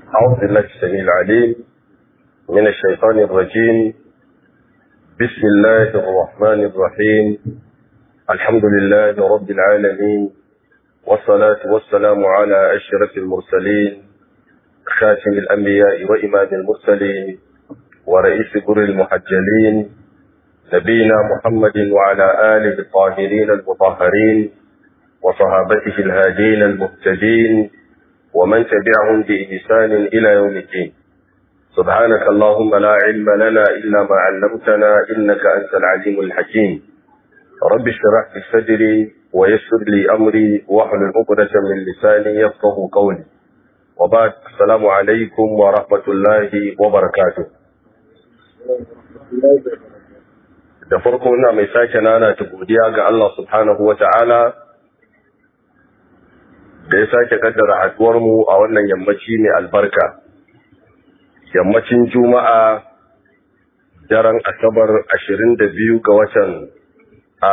أعوذ بالله السميع العليم من الشيطان الرجيم بسم الله الرحمن الرحيم الحمد لله رب العالمين والصلاة والسلام على أشرف المرسلين خاتم الأنبياء وإمام المرسلين ورئيس قر المحجلين نبينا محمد وعلى آله الطاهرين المطهرين وصحابته الهادين المهتدين ومن تبعهم بإحسان إلى يوم الدين سبحانك اللهم لا علم لنا إلا ما علمتنا إنك أنت العليم الحكيم رب اشرح لي صدري ويسر لي أمري واحلل عقدة من لساني يفقه قولي وبعد السلام عليكم ورحمة الله وبركاته da farko ina mai sake nana ta godiya ga Allah subhanahu wa ta'ala da ya sake kaddara haduwarmu a wannan yammaci mai albarka yammacin juma'a daren asabar 22 ga watan a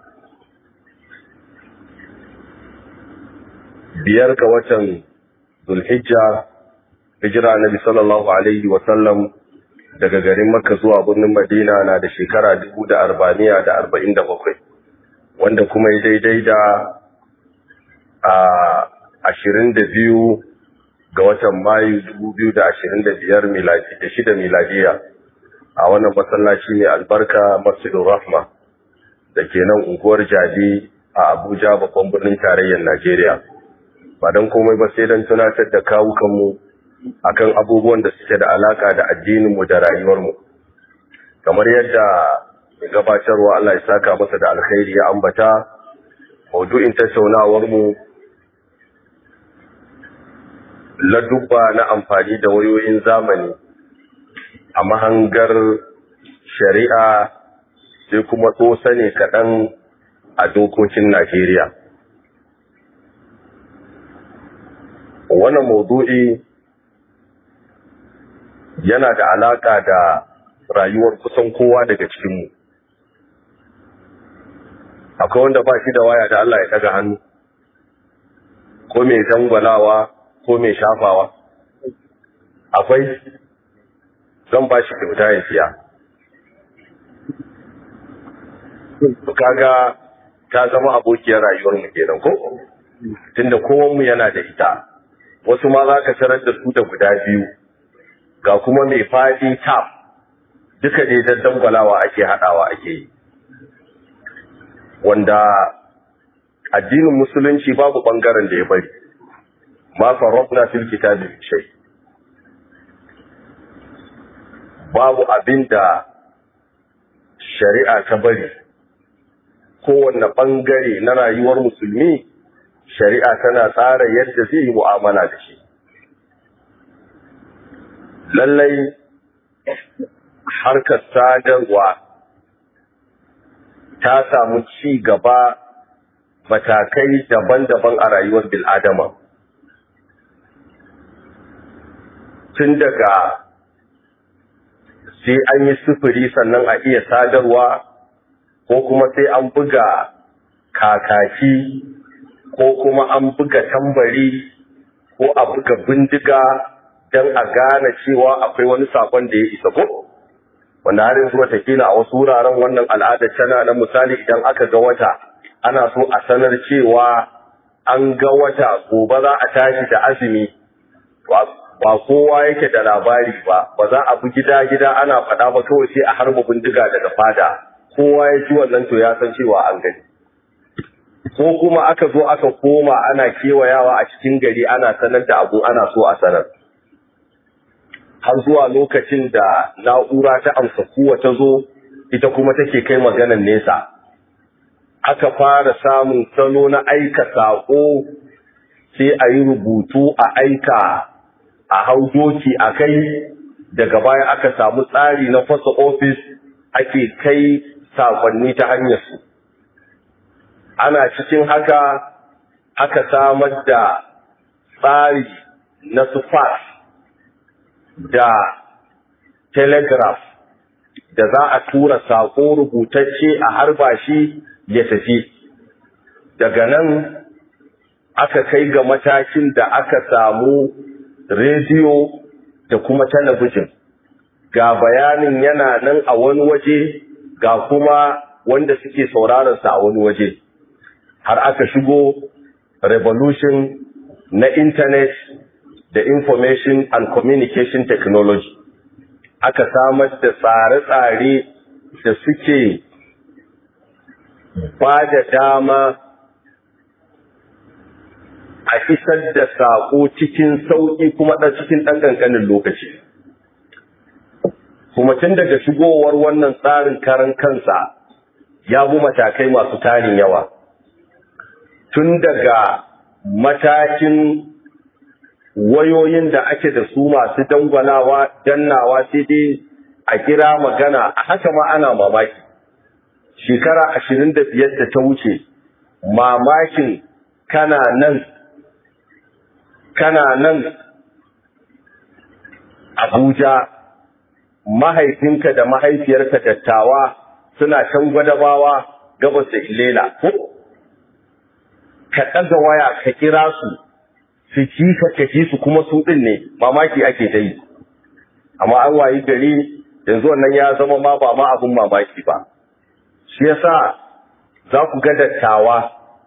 biyar ga watan zulhijja hijira nabi sallallahu alaihi wasallam daga garin makka zuwa birnin madina na da shekara dubu da arba'amiya da arba'in da bakwai wanda kuma ya daidai da a ashirin da biyu ga watan mayu dubu biyu da ashirin da biyar da shida miladiya a wannan masallaci mai albarka masjidun rahma da ke nan unguwar jadi a abuja babban birnin tarayyar najeriya ba don komai ba sai don tunatar da kawukanmu akan abubuwan da suke da alaka da addininmu da rayuwarmu kamar yadda mai gabatarwa Allah ya saka masa da alkhairi ya ambata maudu'in tattaunawarmu ladubba na amfani da wayoyin zamani a mahangar shari'a sai kuma tsosa ne kaɗan a dokokin Najeriya. Wannan maudu'i yana da alaƙa da rayuwar kusan kowa daga cikinmu. Akwai wanda ba shi da waya da Allah ya ɗaga hannu, ko mai dangwalawa ko mai shafawa. Akwai zan ba shi kyauta ya siya. Kaga ta zama abokiyar rayuwarmu kenan ko? Tunda kowanmu yana da ita, wasu ma za ka tarar da su da guda biyu. ga kuma mai faɗi tap duka dai don dangwalawa ake haɗawa ake yi wanda addinin musulunci babu ɓangaren da ya bari ma farofna fil kitabin shai babu abin da shari'a ta bari kowanne ɓangare na rayuwar musulmi shari'a tana tsara yadda zai yi mu'amala da shi lallai harkar sadarwa ta samu ci gaba matakai daban-daban a rayuwar bil'adama tun daga sai an yi sufuri sannan a iya sadarwa ko kuma sai an buga kakaki ko kuma an buga tambari ko a buga bindiga don a gane cewa akwai wani sakon da ya isa ko wanda har yanzu watakila a wasu wuraren wannan al'adar tana na misali idan aka ga wata ana so a sanar cewa an ga wata gobe za a tashi da azumi ba kowa yake da labari ba ba za a bi gida-gida ana faɗa ba kawai sai a harba bindiga daga fada kowa ya ji wannan to ya san cewa an gani ko kuma aka zo aka koma ana kewayawa a cikin gari ana sanar da abu ana so a sanar har zuwa lokacin da na'ura ta amsa kuwa ta zo ita kuma take kai maganan nesa aka fara samun salo na aika saƙo sai a yi rubutu a aika a hau doki a kai daga baya aka samu tsari na fasa ofis ake kai saƙonni ta hanyarsu ana cikin haka aka samar da tsari na su fax da telegraph da za a tura saƙo rubutacce a harba shi ya tafi daga nan aka kai ga matakin da aka samu rediyo da kuma talabijin ga bayanin yana nan a wani waje ga kuma wanda suke sauraronsa a wani waje har aka shigo revolution na internet da information and communication technology aka samar da tsare-tsare da suke ba da dama a isar da saƙo cikin sauƙi kuma ɗan cikin ɗan ƙanƙanin lokaci. Kuma tun daga shigowar wannan tsarin karan kansa ya bu matakai masu tarin yawa. Tun daga matakin wayoyin da ake da su masu dangwalawa, dannawa sai dai a kira magana, a haka ma ana mamaki. Shekara ashirin da biyar da ta wuce, mamakin kana nan kana nan Abuja mahaifinka da mahaifiyarka dattawa suna can gwadabawa gabas da Ilela ko ka ɗaga waya ka kira su su ci ka kaci su kuma su ɗin ne mamaki ake ta yi amma an wayi gari yanzu wannan ya zama ma ba ma abin mamaki ba shi yasa za ku ga dattawa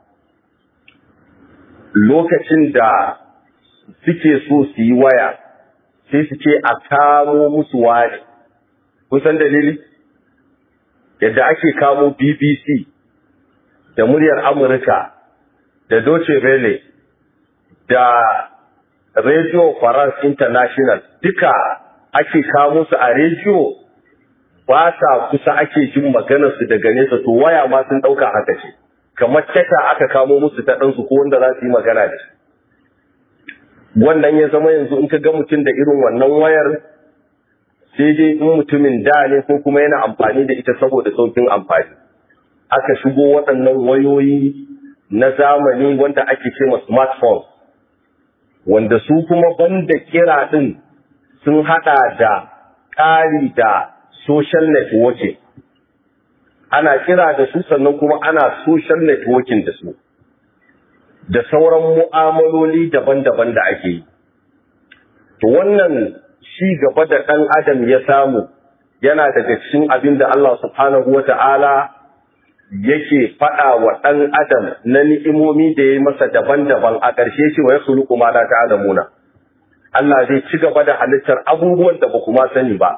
lokacin da suke so su yi waya sai su ce a kamo musu wani kusan dalili yadda ake kamo bbc da muryar amurka da Deutsche Welle da radio france international duka ake kamo su a rediyo ba sa kusa ake jin maganarsu daga nesa to waya ma sun ɗauka haka ce kamar tata aka kamo musu ta ɗansu ko wanda za su yi magana da shi wannan ya zama yanzu in ka ga mutum da irin wannan wayar sai dai in mutumin da ne ko kuma yana amfani da ita saboda saukin amfani aka shigo waɗannan wayoyi na zamani wanda ake ce ma smartphone wanda su kuma banda kira ɗin sun haɗa da ƙari da social networking ana kira da su sannan kuma ana social networking da su da sauran mu'amaloli daban-daban da ake yi. To wannan shi gaba da ɗan adam ya samu yana daga cikin abin da Allah subhanahu wa ta'ala yake faɗa wa ɗan adam na ni'imomi da ya yi masa daban-daban a ƙarshe shi wa ya sulu kuma na ta'alamuna. Allah zai ci gaba da halittar abubuwan da ba kuma sani ba.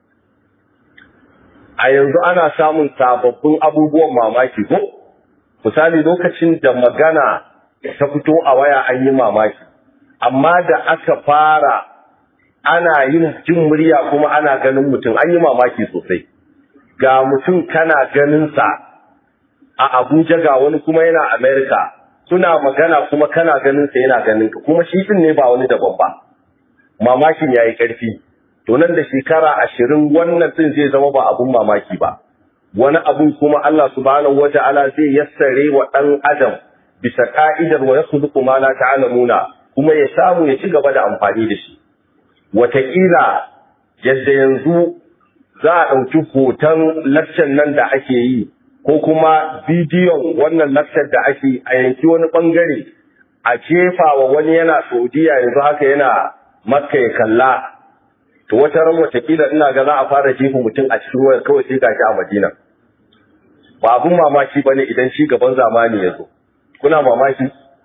A yanzu ana samun sababbin abubuwan mamaki ko? Misali lokacin da magana ta fito a waya an yi mamaki amma da aka fara ana yin jin murya kuma ana ganin mutum an yi mamaki sosai ga mutum kana ganinsa a abuja ga wani kuma yana amerika suna magana kuma kana ganinsa yana ganinka kuma shi din ne ba wani daban ba mamakin ya yi ƙarfi to nan da shekara ashirin wannan din zai zama ba abun mamaki ba wani abun kuma allah subhanahu wa ta'ala zai yassare wa ɗan adam bisa ka'idar wa yakhluqu ma la ta'lamuna kuma ya samu ya ci gaba da amfani da shi wataƙila yadda yanzu za a ɗauki hoton lakcan nan da ake yi ko kuma bidiyon wannan lakcar da ake a yanki wani ɓangare a jefa wa wani yana saudiya yanzu haka yana makka ya kalla to wata ran wataƙila ina ga za a fara jefa mutum a cikin wayar kawai sai gashi a madina ba abun mamaki bane idan shi gaban zamani ya zo kuna mamaki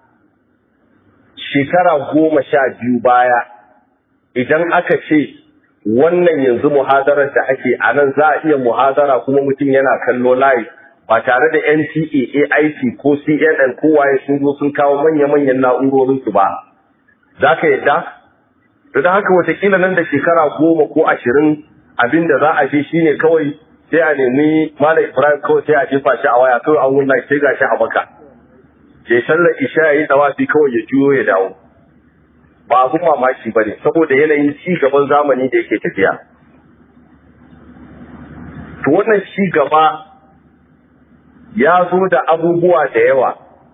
shekara goma sha biyu baya idan aka ce wannan yanzu muhadarar da ake a nan za a iya muhadara kuma mutum yana kallo live ba tare da NTA, AIT ko CNN ko waye sun zo sun kawo manya-manyan na'urorinsu ba za ka yadda? da haka watakila nan da shekara goma ko ashirin abinda za a je shine kawai sai a nemi Malam Ibrahim kawai sai a jefa shi a waya kawai an wunna sai ga shi a baka ya sallar isha ya yi dawafi kawai ya juyo ya dawo ba abun mamaki ba ne saboda yanayin ci gaban zamani da yake tafiya to wannan ci gaba ya zo da abubuwa da yawa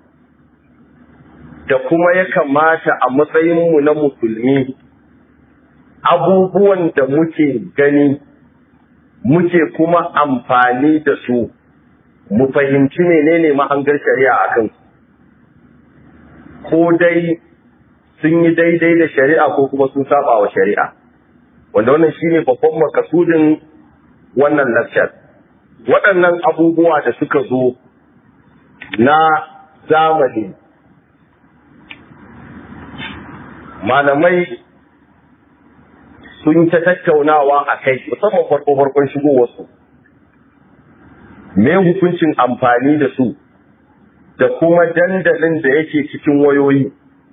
da kuma ya kamata a matsayinmu na musulmi abubuwan da muke gani muke kuma amfani da su mu fahimci menene mahangar shari'a a kansu ko dai sun yi daidai da shari'a ko kuma sun saba wa shari'a wanda wannan shine babban makasudin wannan lecture waɗannan abubuwa da suka zo na zamani malamai sun ta tattaunawa a kai musamman farko farkon shigowarsu me hukuncin amfani da su da kuma dandalin da yake cikin wayoyi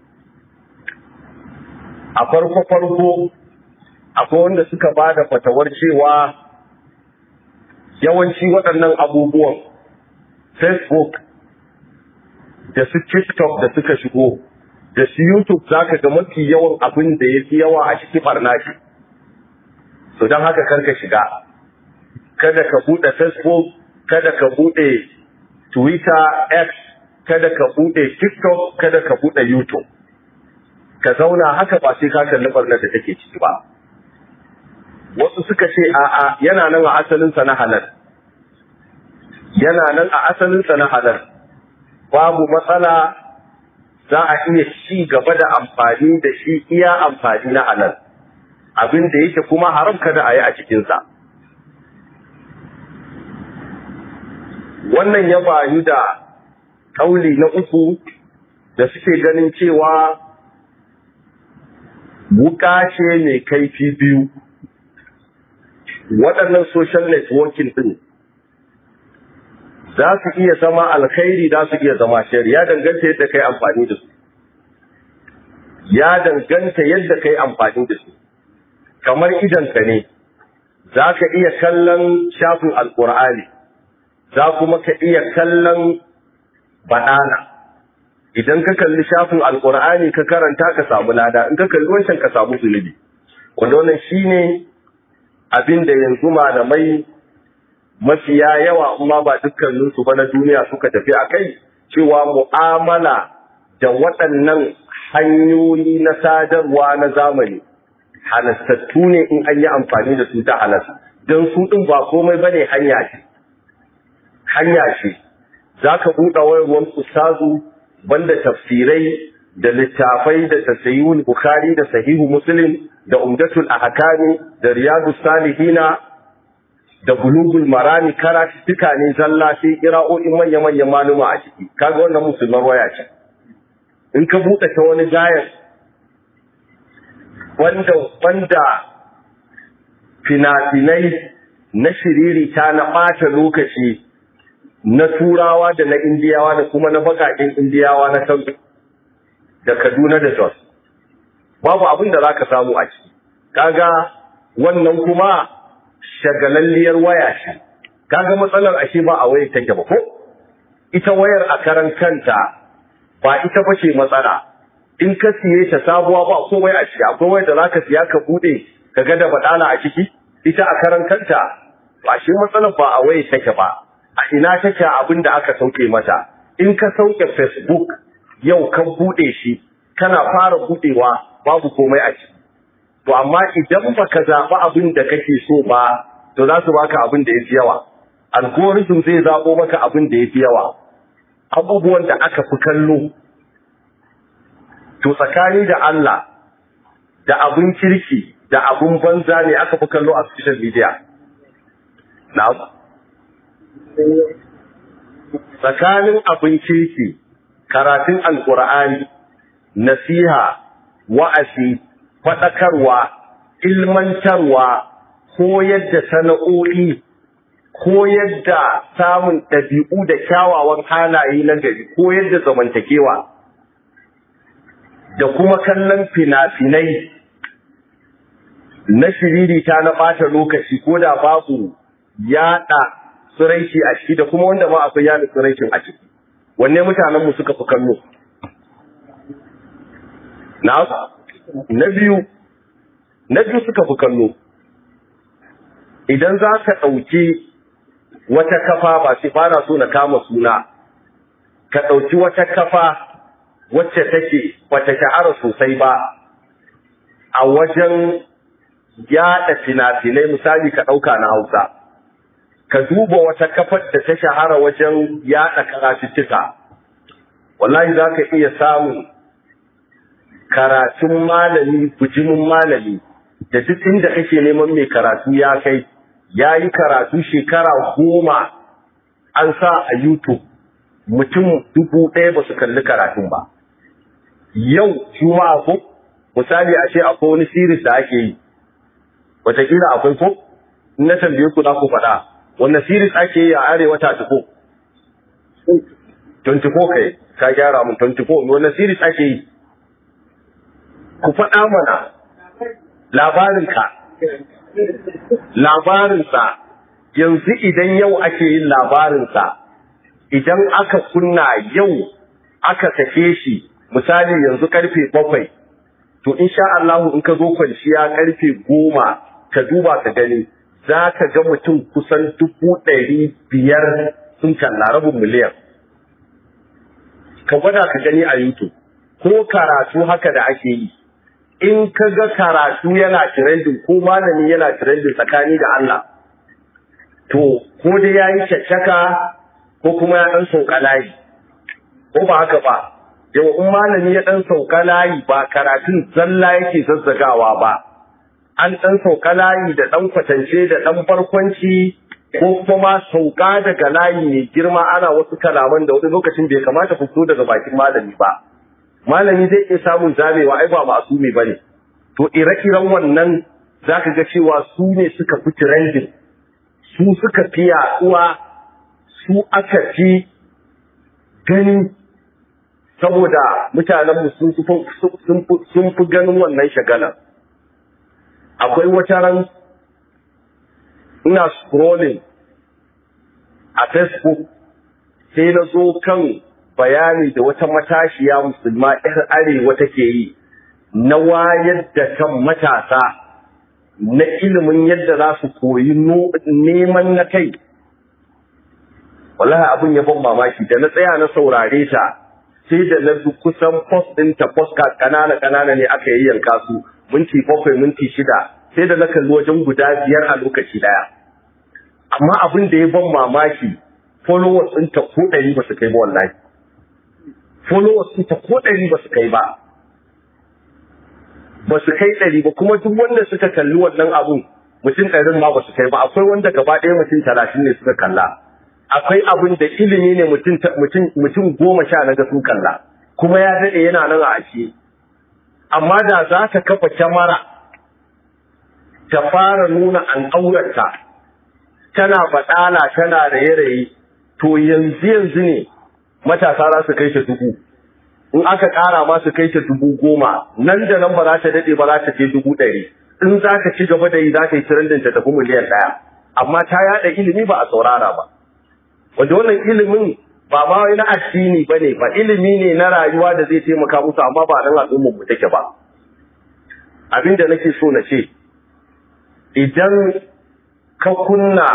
a farko farko akwai wanda suka ba da fatawar cewa yawanci waɗannan abubuwan facebook da su tiktok da suka shigo da su youtube za ka ga mafi yawan abin da ya fi yawa a cikin barna shi so don haka karka shiga kada ka buɗe facebook kada ka buɗe twitter x kada ka buɗe tiktok kada ka buɗe youtube ka zauna haka ba sai ka kalli barnar da take ciki ba wasu suka ce a'a yana nan a asalinsa na halal yana nan a asalinsa na halal babu matsala za a iya ci gaba da amfani da shi iya amfani na halal abin da yake kuma haram kada a yi a cikinsa wannan ya bayu da ƙauli na uku da suke ganin cewa wuka ce mai kaifi biyu waɗannan social networking ɗin za su iya zama alkhairi za su iya zama shari ya danganta yadda kai amfani da su ya danganta yadda kai amfani da su kamar idanka ne za ka iya kallon shafin alkur'ani za kuma ka iya kallon baɗana idan ka kalli shafin alkur'ani ka karanta ka samu lada in ka kalli wancan ka samu zunubi wanda wannan shine abin da yanzu malamai mafiya yawa amma ba dukkaninsu ba na duniya suka tafi a kai cewa mu'amala da waɗannan hanyoyi na sadarwa na zamani halastattu ne in an yi amfani da su ta halas don su ɗin ba komai ba ne hanya ce hanya ce za ka buɗe wayarwar ustazu banda tafsirai da littafai da tasayihul bukhari da sahihu muslim da umdatul ahkami da riyadus salihina da bulugul marami karatuttuka ne zalla sai kira'o'in manya manyan maluma a ciki kaga wannan musulman waya ce in ka buɗe ta wani gayan wanda wanda fina-finai na shiririta na ɓata lokaci na turawa da na indiyawa da kuma na bakaƙin indiyawa na kan da kaduna da jos babu abin da za ka samu a ciki kaga wannan kuma shagalalliyar waya ce kaga matsalar ashe ba a wayar take ba ko ita wayar a karan kanta ba ita ba ce matsala in ka siye ta sabuwa ba komai a ciki akwai wayar da za ka siya ka bude ka ga da badala a ciki ita a karan kanta ba shi matsalar ba a wayar take ba a ina take abin da aka sauke mata in ka sauke facebook yau kan bude shi kana fara budewa babu komai a ciki to amma idan baka zaɓi abin da kake so ba to za su baka abin da yafi yawa algorithm zai zaɓo maka abin da yafi yawa abubuwan da aka fi kallo to tsakani da Allah da abin kirki da abin banza ne aka fi kallo a social media na'am tsakanin abin kirki karatun alkur'ani nasiha wa'azi faɗakarwa ilmantarwa koyar da sana'o'i koyar da samun ɗabi'u da kyawawan halaye na gari koyar da zamantakewa da kuma kallon fina-finai na shiririta na ɓata lokaci ko da babu yaɗa tsiraici a ciki da kuma wanda ma akwai yaɗa tsiraicin a ciki wanne mutanenmu suka fi kallo na na biyu na biyu suka fi kallo idan za ka ɗauki wata kafa ba sai fara so na kama suna ka ɗauki wata kafa wacce take bata shahara sosai ba a wajen yaɗa fina-finai misali ka ɗauka na hausa ka duba wata kafar da ta shahara wajen yaɗa karatuttuka wallahi za ka iya samun karatun malami bujimin malami da duk inda kake neman mai karatu ya kai ya yi karatu shekara goma an sa a YouTube mutum dubu ɗaya ba su kalli karatun ba. Yau juma'a ko misali a ce akwai wani series da ake yi, wataƙila akwai ko? Na tambaye ku za ku faɗa, wanne series ake yi a arewa ta ko? 24 kai, ka gyara mun 24, wanne series ake yi? Ku faɗa mana labarinka. Labarinsa, yanzu idan yau ake yin labarinsa, idan aka kunna yau aka sake shi, misali yanzu karfe bakwai, to insha Allah in ka zo kwanciya karfe goma ka duba ka gani, za ka ga mutum kusan dubu ɗari biyar sun kalla rabin miliyan. Ka gwada ka gani a YouTube, ko karatu haka da ake yi. in ka ga karatu yana trending ko malami yana trending tsakani da Allah to ko dai ya yi caccaka ko kuma ya ɗan sauka layi ko ba haka ba yau in malami ya ɗan sauka layi ba karatun zalla yake zazzagawa ba an ɗan sauka layi da ɗan kwatance da ɗan barkwanci ko kuma sauka daga layi mai girma ana wasu kalaman da wani lokacin bai kamata fito daga bakin malami ba malami zai iya samun zamewa ai ba masumi bane to ire-iren wannan zaka ga cewa su ne suka fi trending su suka fi yaduwa su aka fi gani saboda mutanen sun sun fi ganin wannan shagalar akwai wata ran ina scrolling a facebook sai na zo kan bayani da wata matashiya musulma 'yar arewa take yi na wayar da kan matasa na ilimin yadda za su koyi neman na kai wallahi abin ya ban mamaki da na tsaya na saurare ta sai da na kusan post ɗinta postcard kanana kanana ne aka yi yanka su minti bakwai minti shida sai da na kalli wajen guda biyar a lokaci daya amma abin da ya ban mamaki followers ɗinta ko ɗari ba su kai ba wallahi followers ɗinta ko ɗari ba su kai ba ba su kai ɗari ba kuma duk wanda suka kalli wannan abun mutum ɗarin ma ba su kai ba akwai wanda gaba ɗaya mutum talatin ne suka kalla akwai abin da ilimi ne mutum goma sha na ga sun kalla kuma ya daɗe yana nan a ashe amma da za ta kafa kyamara ta fara nuna an ƙaurata tana baɗala tana raye-raye to yanzu yanzu ne matasa za su kai ta dubu in aka ƙara ma su kai ta dubu goma nan da nan ba za ta daɗe ba za ta je dubu ɗari in za ka ci gaba da yi za ta yi trending ta tafi miliyan ɗaya amma ta yaɗa ilimi ba a saurara ba wanda wannan ilimin ba ma wai na addini ba ne ba ilimi ne na rayuwa da zai taimaka musu amma ba nan al'ummar mu take ba abin da nake so na ce idan ka kunna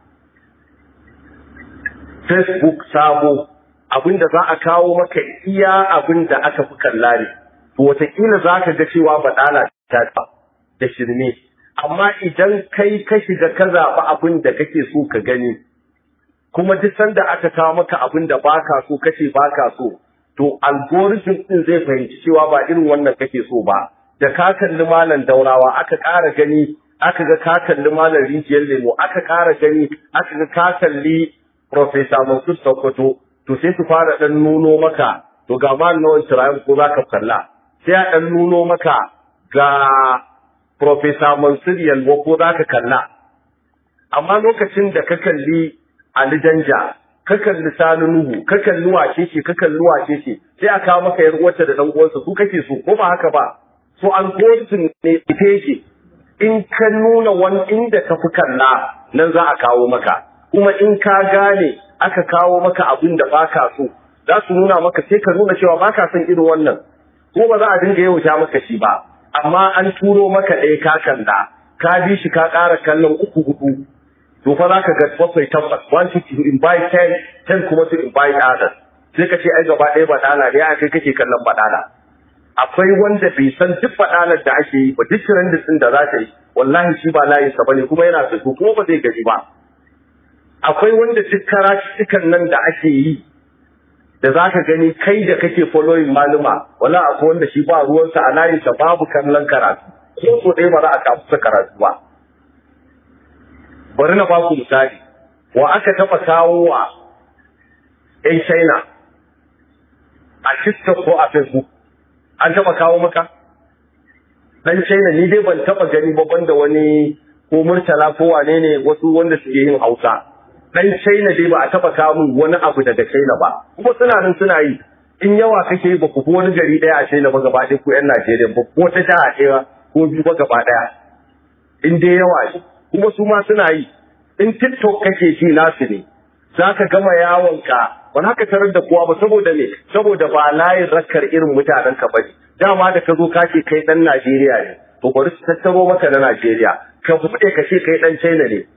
facebook sabo abin da za a kawo maka iya abin da aka fi kalla ne to wataƙila za ka ga cewa baɗala ta da shirme amma idan kai ka shiga ka zaɓi abin da kake so ka gani kuma duk sanda aka kawo maka abin da baka so kace baka so to algorithm din zai fahimci cewa ba irin wannan kake so ba da ka kalli malam daurawa aka ƙara gani aka ga ka kalli malam rijiyar lemo aka ƙara gani aka ga ka kalli professor Mansur Sokoto to sai su fara dan nuno maka to ga malam nawan tirayen ko zaka kalla sai a dan nuno maka ga professor Mansur Yalwa ko zaka kalla amma lokacin da ka kalli Ali Danja, ka kalli Sani Nuhu, ka kalli wace ce, ka kalli wace ce, sai a kawo maka yar uwarta da dan uwansa su kake so, ko ba haka ba? So algorithm ne ita yake. In ka nuna wani inda ka fi kalla, nan za a kawo maka. Kuma in ka gane aka kawo maka abin da baka so, za su nuna maka sai ka nuna cewa baka son irin wannan. Ko ba za a dinga yauta maka shi ba, amma an turo maka ɗaya ka kalla, ka bi shi ka ƙara kallon uku hudu, to fa za ka ga bakwai tabbas one to invite ten ten kuma to invite others sai ka ce ai gaba ɗaya baɗala da ya kai kake kallon baɗala akwai wanda bai san duk baɗalar da ake yi ba duk trending din da za ta yi wallahi shi ba layin sa bane kuma yana so kuma ba zai gaji ba akwai wanda duk karatukan nan da ake yi da za ka gani kai da kake following maluma wala akwai wanda shi ba ruwansa a layinsa babu kallon karatu ko so ɗaya ba za a kafusa karatu ba bari na baku misali wa aka taɓa kawo wa ‘yan China a TikTok ko a Facebook an taɓa kawo maka ɗan China ni dai ban taɓa gani ba banda wani ko murtala ko wane ne wasu wanda suke yin Hausa dan China dai ba a taba kawo min wani abu daga China ba kuma suna nan suna yi in yawa kake ba ku wani gari daya a China ba gaba ɗaya ku yan Najeriya ba ko ta jaha ɗaya ko biyu ba gaba ɗaya in dai yawa ne kuma su ma suna yi in TikTok kake shi nasu ne za ka gama yawonka ba za ka tarar da kowa ba saboda me saboda ba layin rakkar irin mutanen ka bane dama da ka zo ka ce kai dan Najeriya ne to bari su tattaro maka na Najeriya ka buɗe ka ce kai dan China ne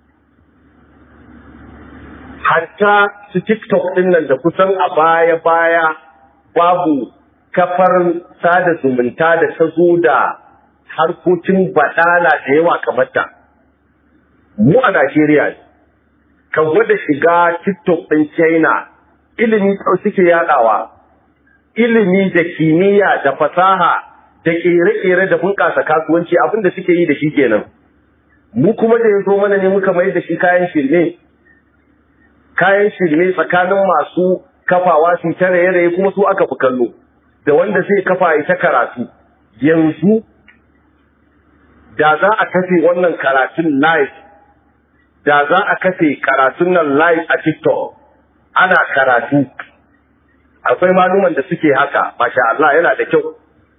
hatta su TikTok ɗin nan da kusan a baya-baya babu kafar sada zumunta da ta zo da harkokin baɗala da yawa kamar ta. Mu a Najeriya ka gwada shiga TikTok ɗin China ilimi suke yaɗawa, ilimi da kimiyya da fasaha da ƙere-ƙere da bunƙasa kasuwanci abin da suke yi da shi kenan. Mu kuma da ya zo mana ne muka mai da shi kayan shirme. kayan shirme tsakanin masu kafawa su ta raye-raye kuma su aka fi kallo da wanda zai kafa ya ta karatu yanzu da za a kafe wannan karatun live da za a kafe karatun nan live a tiktok ana karatu akwai maluman da suke haka masha Allah yana da kyau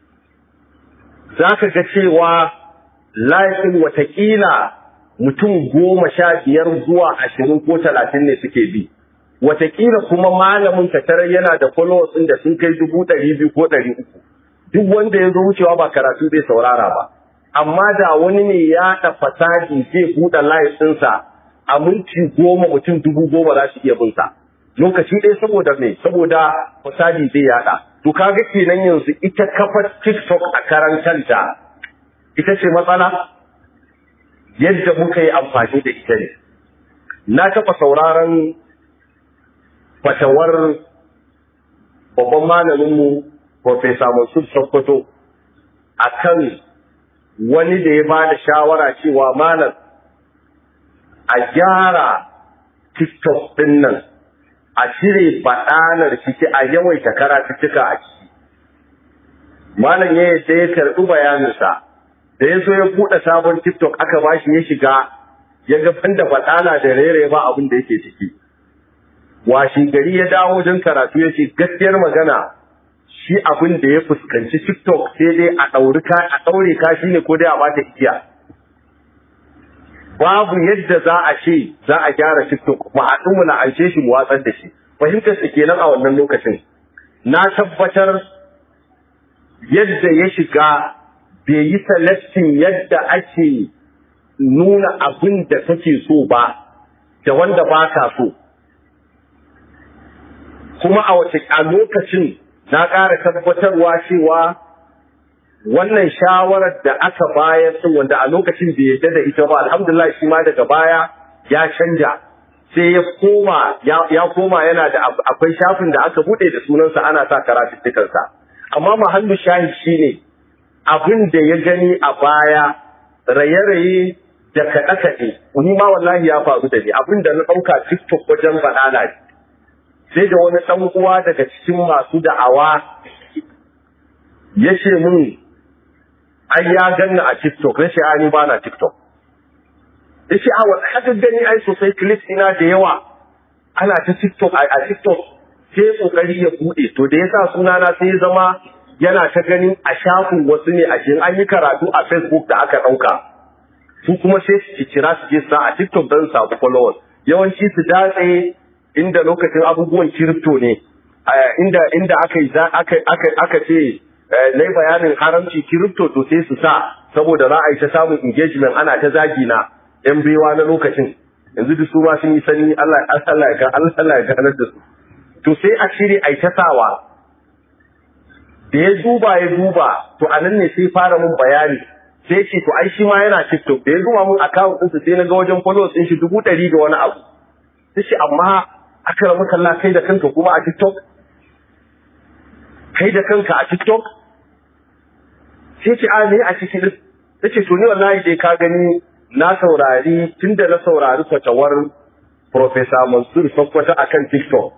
za ka ga cewa live ɗin watakila mutum goma sha biyar zuwa ashirin ko talatin ne suke bi watakila kuma malamin ka tarar yana da followers ɗin da sun kai dubu ɗari biyu ko ɗari uku duk wanda ya zo wucewa ba karatu zai saurara ba amma da wani ne ya da fasadi zai buɗe live ɗinsa a minti goma mutum dubu goma za su iya bin sa lokaci ɗaya saboda me saboda fasadi zai yaɗa to kaga kenan yanzu ita kafar tiktok a karan kanta ita ce matsala yadda muka yi amfani da ita ne. Na taɓa sauraron fatawar babban malaminmu, Profesa Mansur Sokoto, a kan wani da ya ba da shawara cewa malam a gyara TikTok ɗin nan, a cire baɗanar ciki a yawaita karatuttuka a ciki. Malam ya yadda ya karɓi bayaninsa. da ya zo ya buɗe sabon TikTok aka ba shi ya shiga ya ga banda baɗala da rere ba abin da yake ciki. Washi gari ya dawo wajen karatu ya ce gaskiyar magana shi abin da ya fuskanci TikTok sai dai a ɗauri ka a ɗaure ka shi ne ko dai a bata igiya. Babu yadda za a ce za a gyara TikTok mu haɗu mu la'ance shi mu watsar da shi. Fahimtar su kenan a wannan lokacin. Na tabbatar yadda ya shiga bai yi selectin yadda ake nuna abin da kake so ba da wanda ba ka so kuma a wace a lokacin na ƙara tabbatarwa cewa wannan shawarar da aka bayar sun wanda a lokacin bai yadda da ita ba alhamdulillah shi ma daga baya ya canja sai ya koma ya koma yana da akwai shafin da aka bude da sunansa ana sa karatuttukansa amma mahallu shahid shine abin da ya gani a baya raye-raye da kaɗe-kaɗe ni ma wallahi ya faru da ni abin da na ɗauka tiktok wajen banana ne sai da wani ɗan uwa daga cikin masu da'awa ya ce mun ai ya ganna a tiktok na ce ni ba na tiktok ya ce a wani haka gani ai sosai clips ina da yawa ana ta tiktok a tiktok sai kokari ya buɗe to da ya sa sunana sai ya zama yana ta ganin a shafin wasu ne a cikin an yi karatu a facebook da aka ɗauka su kuma sai su kira su je sa a tiktok don samu followers yawanci su datse inda lokacin abubuwan kiripto ne inda inda aka yi aka aka aka ce na yi bayanin haramci kiripto to sai su sa saboda za a yi ta samun engagement ana ta zagi na yan baiwa na lokacin yanzu duk su ma sun yi sani Allah Allah ya Allah ya ganar da su to sai a shirye a yi ta sawa da ya duba ya duba to a nan ne sai fara mun bayani sai ce to ai shi ma yana TikTok da ya zuwa mun account ɗinsa sai na ga wajen followers ɗin shi dubu ɗari da wani abu sai ce amma aka ramu kalla kai da kanka kuma a TikTok kai da kanka a TikTok sai ce a ne a cikin ta ce to ni wallahi dai ka gani na saurari tunda na saurari fatawar Professor Mansur Sokoto akan TikTok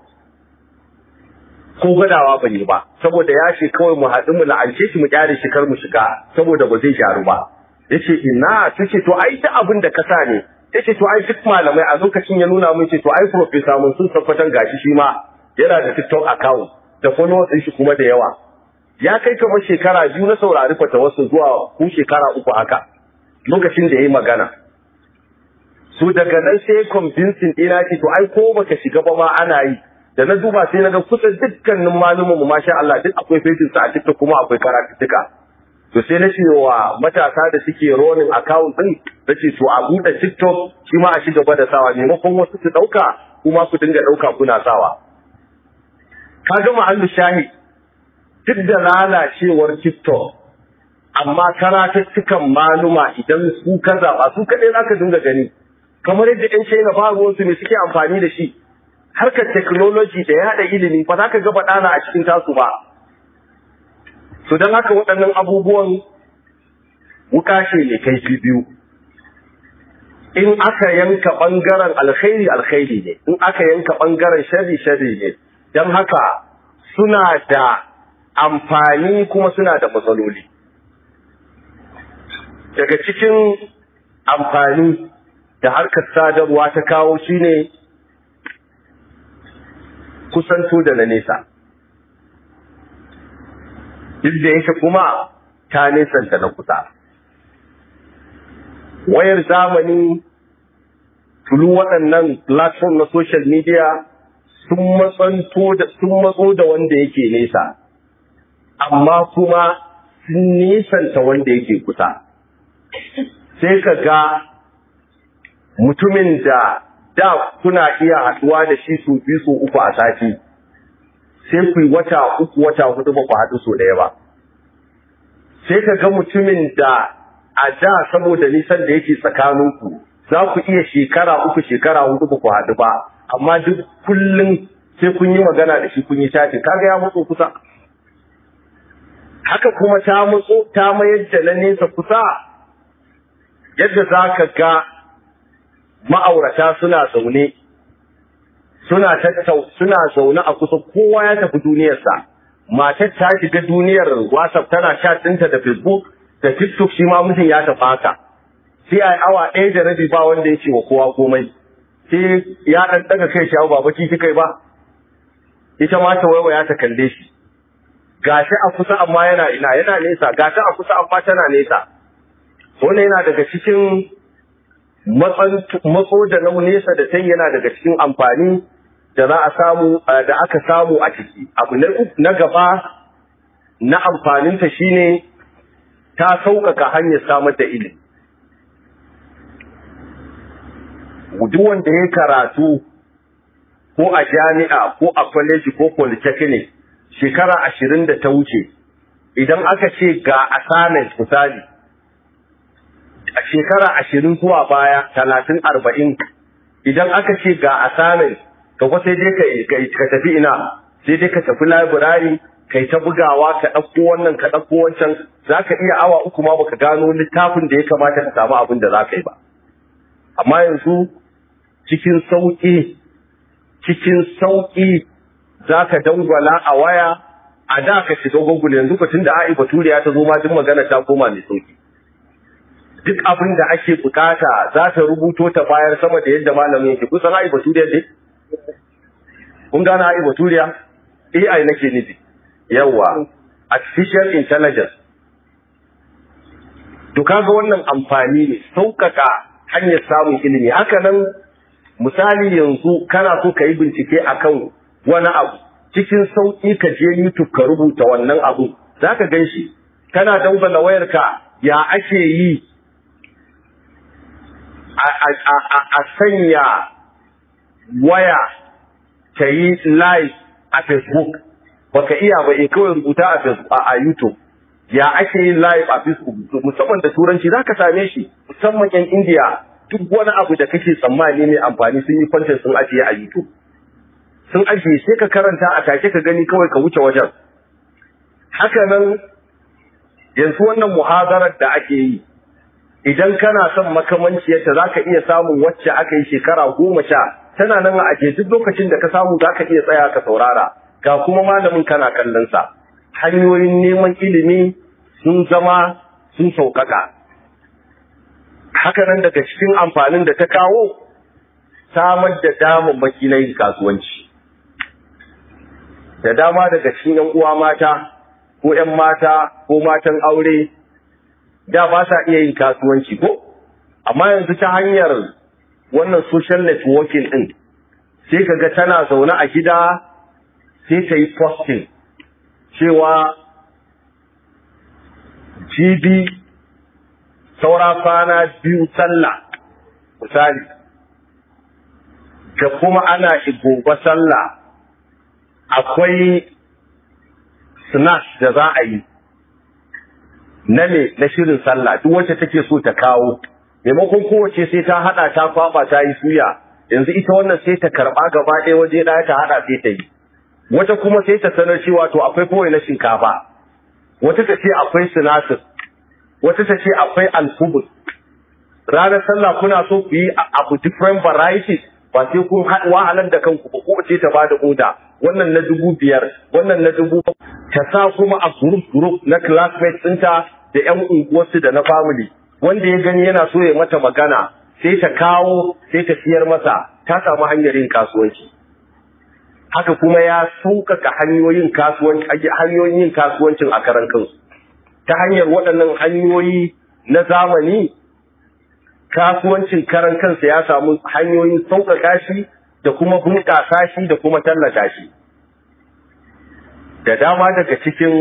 ko gwadawa ban yi ba saboda ya ce kawai mu haɗu mu la'ance shi mu kyare shi kar mu shiga saboda ba zai gyaru ba yace ina tace to ai duk abin da ka sa ne yace to ai duk malamai a lokacin ya nuna mun ce to ai Professor Mansur Sokoto gashi shi ma yana da TikTok account da followers ɗin shi kuma da yawa ya kai kamar shekara biyu na saurari fatawarsa zuwa ko shekara uku haka lokacin da ya yi magana su daga nan sai convincing ɗina ce to ai ko baka shiga ba ma ana yi da na duba sai na ga kusan dukkanin malumin mu masha Allah duk akwai fejin sa a TikTok kuma akwai karatuttuka to sai na ce wa matasa da suke rolling account din na ce to a buɗe TikTok shi ma a ci gaba da sawa maimakon wasu su ɗauka kuma ku dinga ɗauka kuna sawa ka ga mahallu shahi duk da lalacewar TikTok amma karatuttukan maluma idan su ka zaɓa su kaɗai za ka dinga gani kamar yadda ‘yan China ba ruwansu ne suke amfani da shi harkar technology da yaɗa ilimi ba za ka ga baɗana a cikin tasu ba to don haka waɗannan abubuwan wuka ce ne kai biyu in aka yanka ɓangaren alkhairi alkhairi ne in aka yanka ɓangaren sharri sharri ne don haka suna da amfani kuma suna da matsaloli daga cikin amfani da harkar sadarwa ta kawo shine kusanto da na nesa duk da yake kuma ta nesanta na kusa wayar zamani tulu waɗannan platform na social media sun matsanto da sun matso da wanda yake nesa amma kuma sun nisanta wanda yake kusa sai ka ga mutumin da da kuna iya haɗuwa da shi su biyu su uku a sati sai ku yi wata uku wata hudu ba ku haɗu so ɗaya ba sai ka ga mutumin da a da saboda nisan da yake tsakaninku za ku iya shekara uku shekara hudu ba ku haɗu ba amma duk kullum sai kun yi magana da shi kun yi chatting kaga ya matso kusa haka kuma ta matso ta mayar da na nesa kusa yadda za ka ga ma'aurata suna zaune suna tattau suna zaune a kusa kowa ya tafi duniyarsa matar ta shiga duniyar whatsapp tana chat ɗinta da facebook da tiktok shi ma mutum ya tafi haka sai a awa ɗaya da rabi ba wanda ya ce wa kowa komai sai ya ɗan ɗaga kai shawo ba baki kai ba ita ma ta waiwaya ta kalle shi gashi a kusa amma yana ina yana nesa gashi a kusa amma tana nesa wannan yana daga cikin matso da na nesa da tai yana daga cikin amfani da za a samu da aka samu a ciki abu na gaba na amfaninta shine ta sauƙaƙa hanyar samar da ilimi duk wanda ya karatu ko a jami'a ko a kwaleji ko polytechnic shekara ashirin da ta wuce idan aka ce ga assignment misali a shekara ashirin zuwa baya talatin arba'in idan aka ce ga assignment ka kwa sai dai ka tafi ina sai dai ka tafi library kai ta bugawa ka ɗauko wannan ka ɗauko wancan za ka iya awa uku ma baka gano littafin da ya kamata ka samu abin da za ka yi ba amma yanzu cikin sauƙi cikin sauƙi za ka dangwala a waya a da ka shiga google yanzu ka tun da a'i baturiya ta zo ma duk magana ta koma mai sauƙi duk abin da ake bukata za ta rubuto ta bayar sama da yadda malamin yake kusan a'i baturiya ne kun gane a'i baturiya ai nake nufi yawa artificial intelligence to kaga wannan amfani ne sauƙaƙa hanyar samun ilimi haka nan misali yanzu kana so ka yi bincike akan wani abu cikin sauƙi ka je YouTube ka rubuta wannan abu za ka gan shi kana dangwala wayarka ya ake yi a sanya waya ta yi live a Facebook baka iya ba e kawai rubuta a Facebook a YouTube ya ake yin live a Facebook musamman da turanci za ka same shi musamman yan India duk wani abu da kake tsammani mai amfani sun yi kwantar sun ajiye a YouTube sun ajiye sai ka karanta a take ka gani kawai ka wuce wajen haka nan yanzu wannan muhazarar da ake yi idan kana son makamanciyarta za ka iya samun wacce aka yi shekara goma sha tana nan a ajiye duk lokacin da ka samu za ka iya tsaya ka saurara ga kuma malamin kana kallonsa hanyoyin neman ilimi sun zama sun sauƙaƙa haka nan daga cikin amfanin da ta kawo samar da damammaki na yin kasuwanci da dama daga cikin yan uwa mata ko yan mata ko matan aure da ba sa iya yin kasuwanci ko amma yanzu ta hanyar wannan social networking din sai kaga tana zaune a gida sai ta yi posting cewa GB saura kwana biyu sallah misali da kuma ana gobe sallah akwai snatch da za a yi na ne na shirin sallah duk wacce take so ta kawo maimakon kowace sai ta hada ta kwaba ta yi suya yanzu ita wannan sai ta karba gaba ɗaya waje ɗaya ta hada sai ta yi wata kuma sai ta sanar cewa to akwai kawai na shinkafa wata ta ce akwai sinasir wata ta ce akwai alfubus ranar sallah kuna so ku yi abu different varieties ba sai kun wahalar da kanku ba ko ce ta bada oda wannan na dubu biyar wannan na dubu ta sa kuma a group group na classmates ɗinta da ƴan unguwarsu da na family wanda ya gani yana so ya mata magana sai ta kawo sai ta siyar masa ta samu hanyar yin kasuwanci haka kuma ya sauƙaƙa hanyoyin kasuwanci hanyoyin yin kasuwancin a karan kansu ta hanyar waɗannan hanyoyi na zamani kasuwancin karan kansa ya samu hanyoyin sauƙaƙa shi da kuma bunƙasa shi da kuma tallata shi da dama daga cikin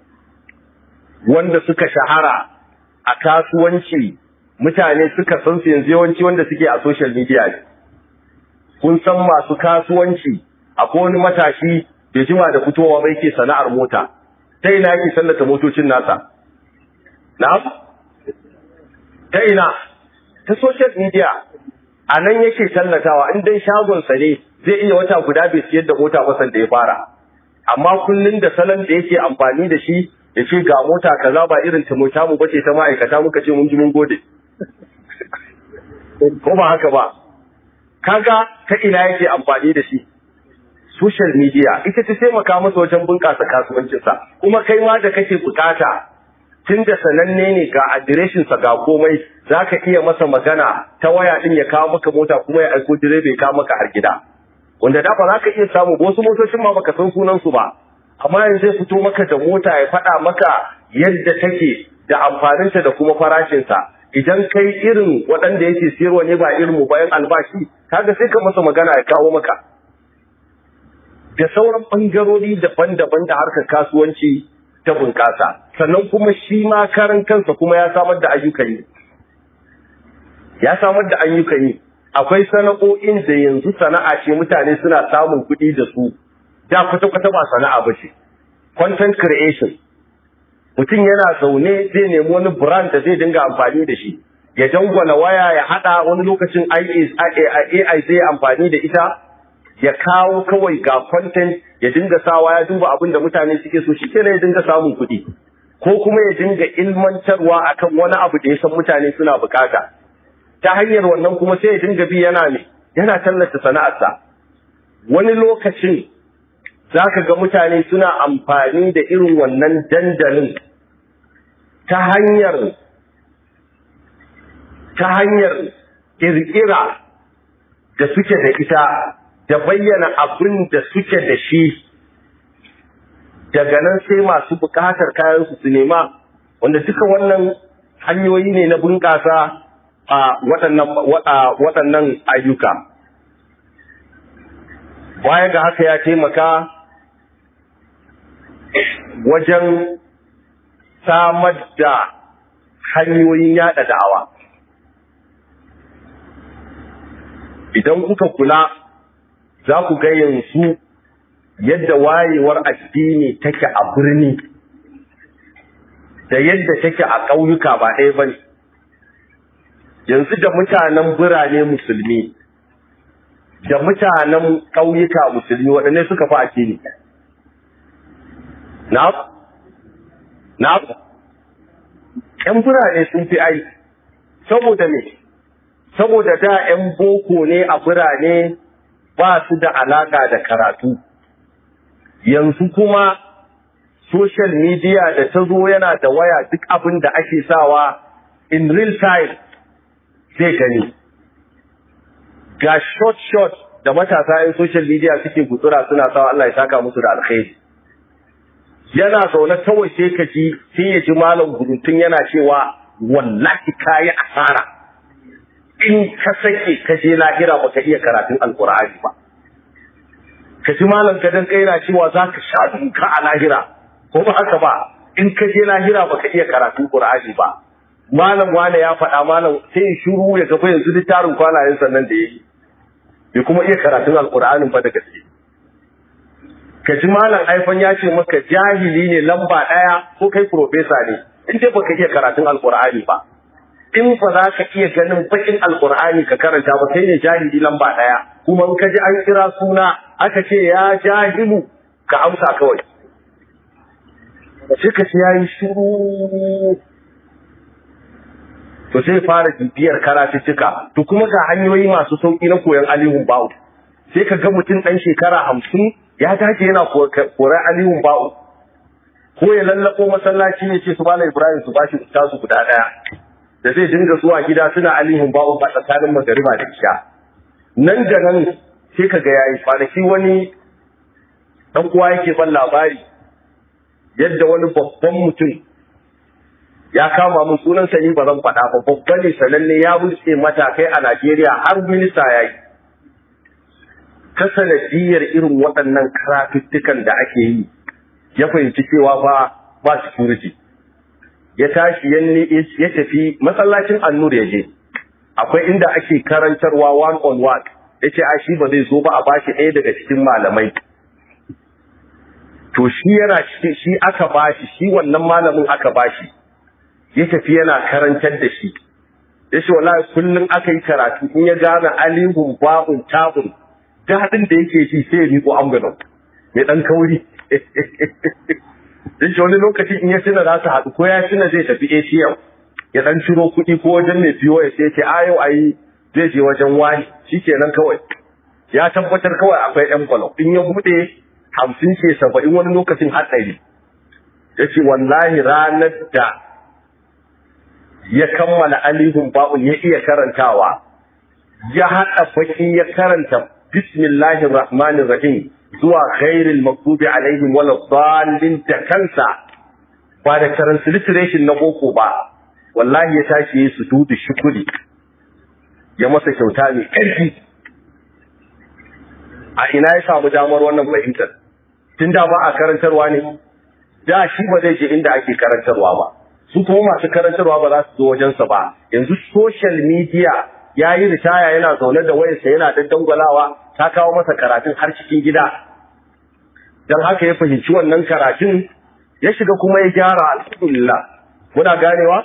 wanda suka shahara a kasuwanci mutane suka san su yanzu yawanci wanda suke a social media ne kun san masu kasuwanci akwai wani matashi da jima da fitowa bai ke sana'ar mota ta ina yake sallata motocin nasa na ta ina ta social media a nan yake tallatawa in dai shagonsa ne zai iya wata guda bai siyar da mota ba da ya fara amma kullun da salon da yake amfani da shi ya ce ga mota kaza ba irin ta mota mu bace ta ma'aikata muka ce mun ji mun gode ko ba haka ba kaga ta ina yake amfani da shi social media ita ta taimaka masa wajen bunƙasa kasuwancinsa kuma kai ma da kake bukata tun da sananne ne ga adireshinsa ga komai za ka iya masa magana ta waya ɗin ya kawo maka mota kuma ya aiko direba ya kawo maka har gida wanda da ba za ka iya samu wasu motocin ma baka san sunansu ba amma yanzu zai fito maka da mota ya faɗa maka yadda take da amfaninta da kuma farashinsa idan kai irin waɗanda yake siyarwa ne ba irin mu bayan albashi kaga sai ka masa magana ya kawo maka da sauran ɓangarori daban-daban da harkar kasuwanci ta bunƙasa sannan kuma shi ma karan kansa kuma ya samar da ayyukan yi ya samar da ayyukan yi akwai sana'o'in da yanzu sana'a ce mutane suna samun kuɗi da su da kwata-kwata ba sana'a ba ce content creation mutum yana zaune zai nemi wani brand da zai dinga amfani da shi ya dangwala waya ya haɗa wani lokacin AI zai amfani da ita ya kawo kawai ga content ya dinga sawa ya duba abin da mutane suke so shi kenan ya dinga samun kuɗi ko kuma ya dinga ilmantarwa akan wani abu da ya san mutane suna bukata ta hanyar wannan kuma sai ya dinga bi yana ne yana tallata sana'arsa wani lokacin za ka ga mutane suna amfani da irin wannan dandalin ta hanyar ta hanyar ƙirƙira da suke da ita da bayyana abin da suke da shi daga nan sai masu bukatar kayansu su nema wanda duka wannan hanyoyi ne na bunƙasa a waɗannan ayyuka baya ga haka ya taimaka wajen samar da hanyoyin yada da'awa idan kuka kula za ku ga yanzu yadda wayewar addini take a birni da yadda take a ƙauyuka ba ɗaya ba ne yanzu da mutanen birane musulmi da mutanen ƙauyuka musulmi waɗanne suka fi addini na na ƴan birane sun fi ai saboda me saboda da ƴan boko ne a birane ba su da alaka da karatu yanzu kuma social media da ta zo yana da waya duk abin da ake sawa in real time zai gani ga short short da matasa yin social media suke gutsura suna sawa Allah ya saka musu da alkhairi yana zaune kawai sai ka ji sai ya ji malam gurutun yana cewa wallahi kayi asara in ka sake ka je lahira baka iya karatun alkur'ani ba ka ji malam gadan kai na cewa za ka sha duka a lahira ko ba haka ba in ka je lahira baka iya karatun qur'ani ba malam wane ya faɗa malam sai in shiru ya gaba yanzu littarin kwanayen sannan da yake bai kuma iya karatun alkur'anin ba da gaske ka ji malam haifan ya ce maka jahili ne lamba ɗaya ko kai profesa ne in dai baka iya karatun alkur'ani ba in ba za ka iya ganin bakin alkur'ani ka karanta ba sai ne jahili lamba ɗaya kuma in ka ji an kira suna aka ce ya jahilu ka amsa kawai sai ka ce ya yi shiru to sai fara bibiyar karatuttuka to kuma ga hanyoyi masu sauki na koyon alihun ba'u sai ka ga mutum ɗan shekara hamsin ya dace yana koran alihun ba'u ko ya lallako masallaci ya ce su bala ibrahim su bashi tasu guda ɗaya da zai dinga zuwa gida suna alihun ba'u ba tsakanin magariba da isha nan da nan sai ka ga yayi kwanaki wani ɗan uwa yake ban labari yadda wani babban mutum ya kama mun sunan sani ba zan faɗa ba babba ne sananne ya wuce matakai a Najeriya har minista ya yi. Ta sanadiyar irin waɗannan karatuttukan da ake yi ya fahimci cewa ba ba security. Ya tashi ya tafi masallacin annur ya je. Akwai inda ake karantarwa one on one. Ya ce a shi ba zai zo ba a bashi ɗaya daga cikin malamai. To shi yana shi aka bashi shi wannan malamin aka bashi. ya tafi yana karantar da shi ya ce wallahi kullum aka yi karatu in ya gane alihun ba'un tabun daɗin da yake ji sai ya miƙo ambulan mai ɗan kauri ya ce wani lokaci in ya tuna za su haɗu ko ya tuna zai tafi atm ya ɗan ciro kuɗi ko wajen mai fiyo ya sai ce a yau a yi zai je wajen wani shi kenan kawai ya tabbatar kawai akwai envelope in ya buɗe hamsin ce saba'in wani lokacin haɗari ya ce wallahi ranar da ya kammala alihun ba'un ya iya karantawa ya haɗa baki ya karanta bismillahir rahmanir rahim zuwa ghairil maghdubi alaihim wala dhalin da kansa ba da transliteration na boko ba wallahi ya tashi ya sujudu shukuri ya masa kyauta mai ƙarfi a ina ya samu damar wannan fahimtar tun da ba a karantarwa ne da shi ba zai je inda ake karantarwa ba su kuma masu karantarwa ba za su zo wajensa ba yanzu social media ya yi ritaya yana zaune da wayarsa yana daddangwalawa ta kawo masa karatun har cikin gida don haka ya fahimci wannan karatun ya shiga kuma ya gyara alhamdulillah muna ganewa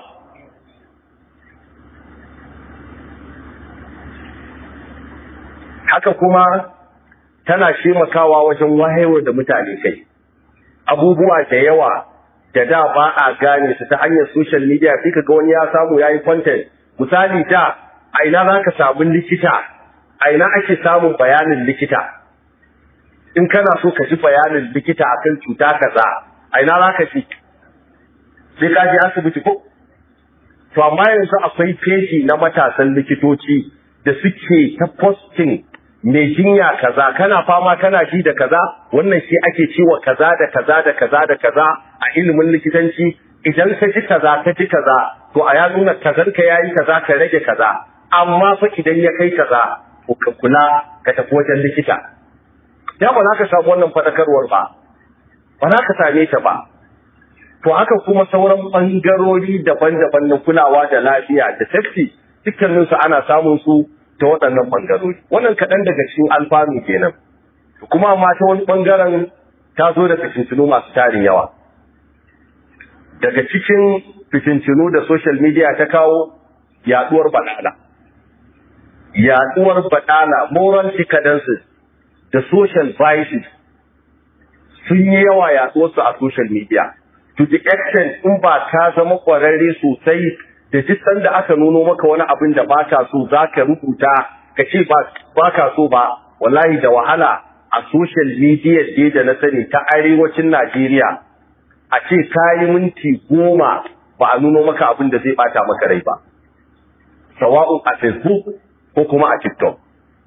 haka kuma tana shemakawa wajen wayewar da mutane kai abubuwa da yawa da da ba a gane su ta hanyar social media sai ka ga wani ya samu yayi content misali da a ina za ka samu likita a ina ake samun bayanin likita in kana so ka ji bayanin likita akan cuta kaza a ina za ka ji sai ka je asibiti ko to amma yanzu akwai feji na matasan likitoci da suke ta posting mai jinya kaza kana fama kana ji da kaza wannan shi ake cewa kaza da kaza da kaza da kaza a ilimin likitanci idan ka ji kaza ka ji kaza to a ya nuna kazan ka yayi kaza ka rage kaza amma fa idan ya kai kaza ko ka kula ka tafi wajen likita ya ba za ka samu wannan fadakarwar ba ba za ka same ta ba to haka kuma sauran bangarori daban-daban na kulawa da lafiya da safety dukkaninsu ana samun su ta waɗannan ɓangarori wannan kaɗan daga cikin alfanu kenan kuma amma ta wani ɓangaren ta zo da fitintunu masu tarin yawa daga cikin fitintunu da social media ta kawo yaɗuwar baɗala yaɗuwar baɗala moral decadences da social vices sun yi yawa yaɗuwarsu a social media to the extent in ba ka zama ƙwararre sosai da duk sanda aka nuno maka wani abin da ba ka so za ka rubuta ka ce ba ka so ba wallahi da wahala a social media dai da na sani ta arewacin Najeriya a ce ka yi minti goma ba a nuno maka abin da zai bata maka rai ba sawa'un a facebook ko kuma a tiktok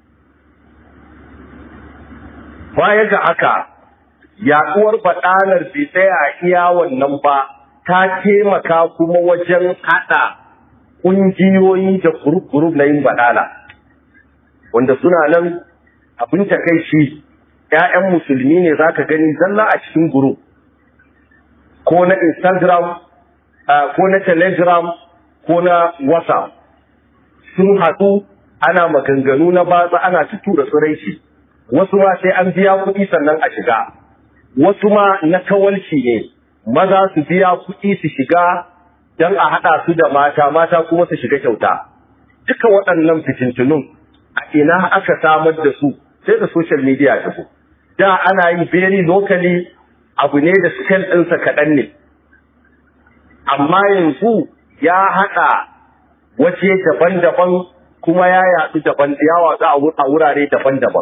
baya ga haka yaduwar faɗanar bai tsaya a iya wannan ba ta taimaka kuma wajen haɗa ƙungiyoyi da gurub na yin baɗala wanda suna nan abin takaici ‘ya'yan musulmi ne za ka gani zalla a cikin gurub ko na instagram ko na telegram ko na whatsapp sun haɗu ana maganganu na batsa ana tura tsiraici wasu ma sai an biya kuɗi sannan a shiga wasu ma na kawalci ne maza su biya kuɗi su shiga don a haɗa su da mata mata kuma su shiga kyauta duka waɗannan fitintunun a ina aka samar da su sai da social media ta da ana yin very locally abu ne da scale ɗinsa kaɗan ne amma yanzu ya haɗa waje daban-daban kuma ya yaɗu daban ya watsu a wurare daban-daban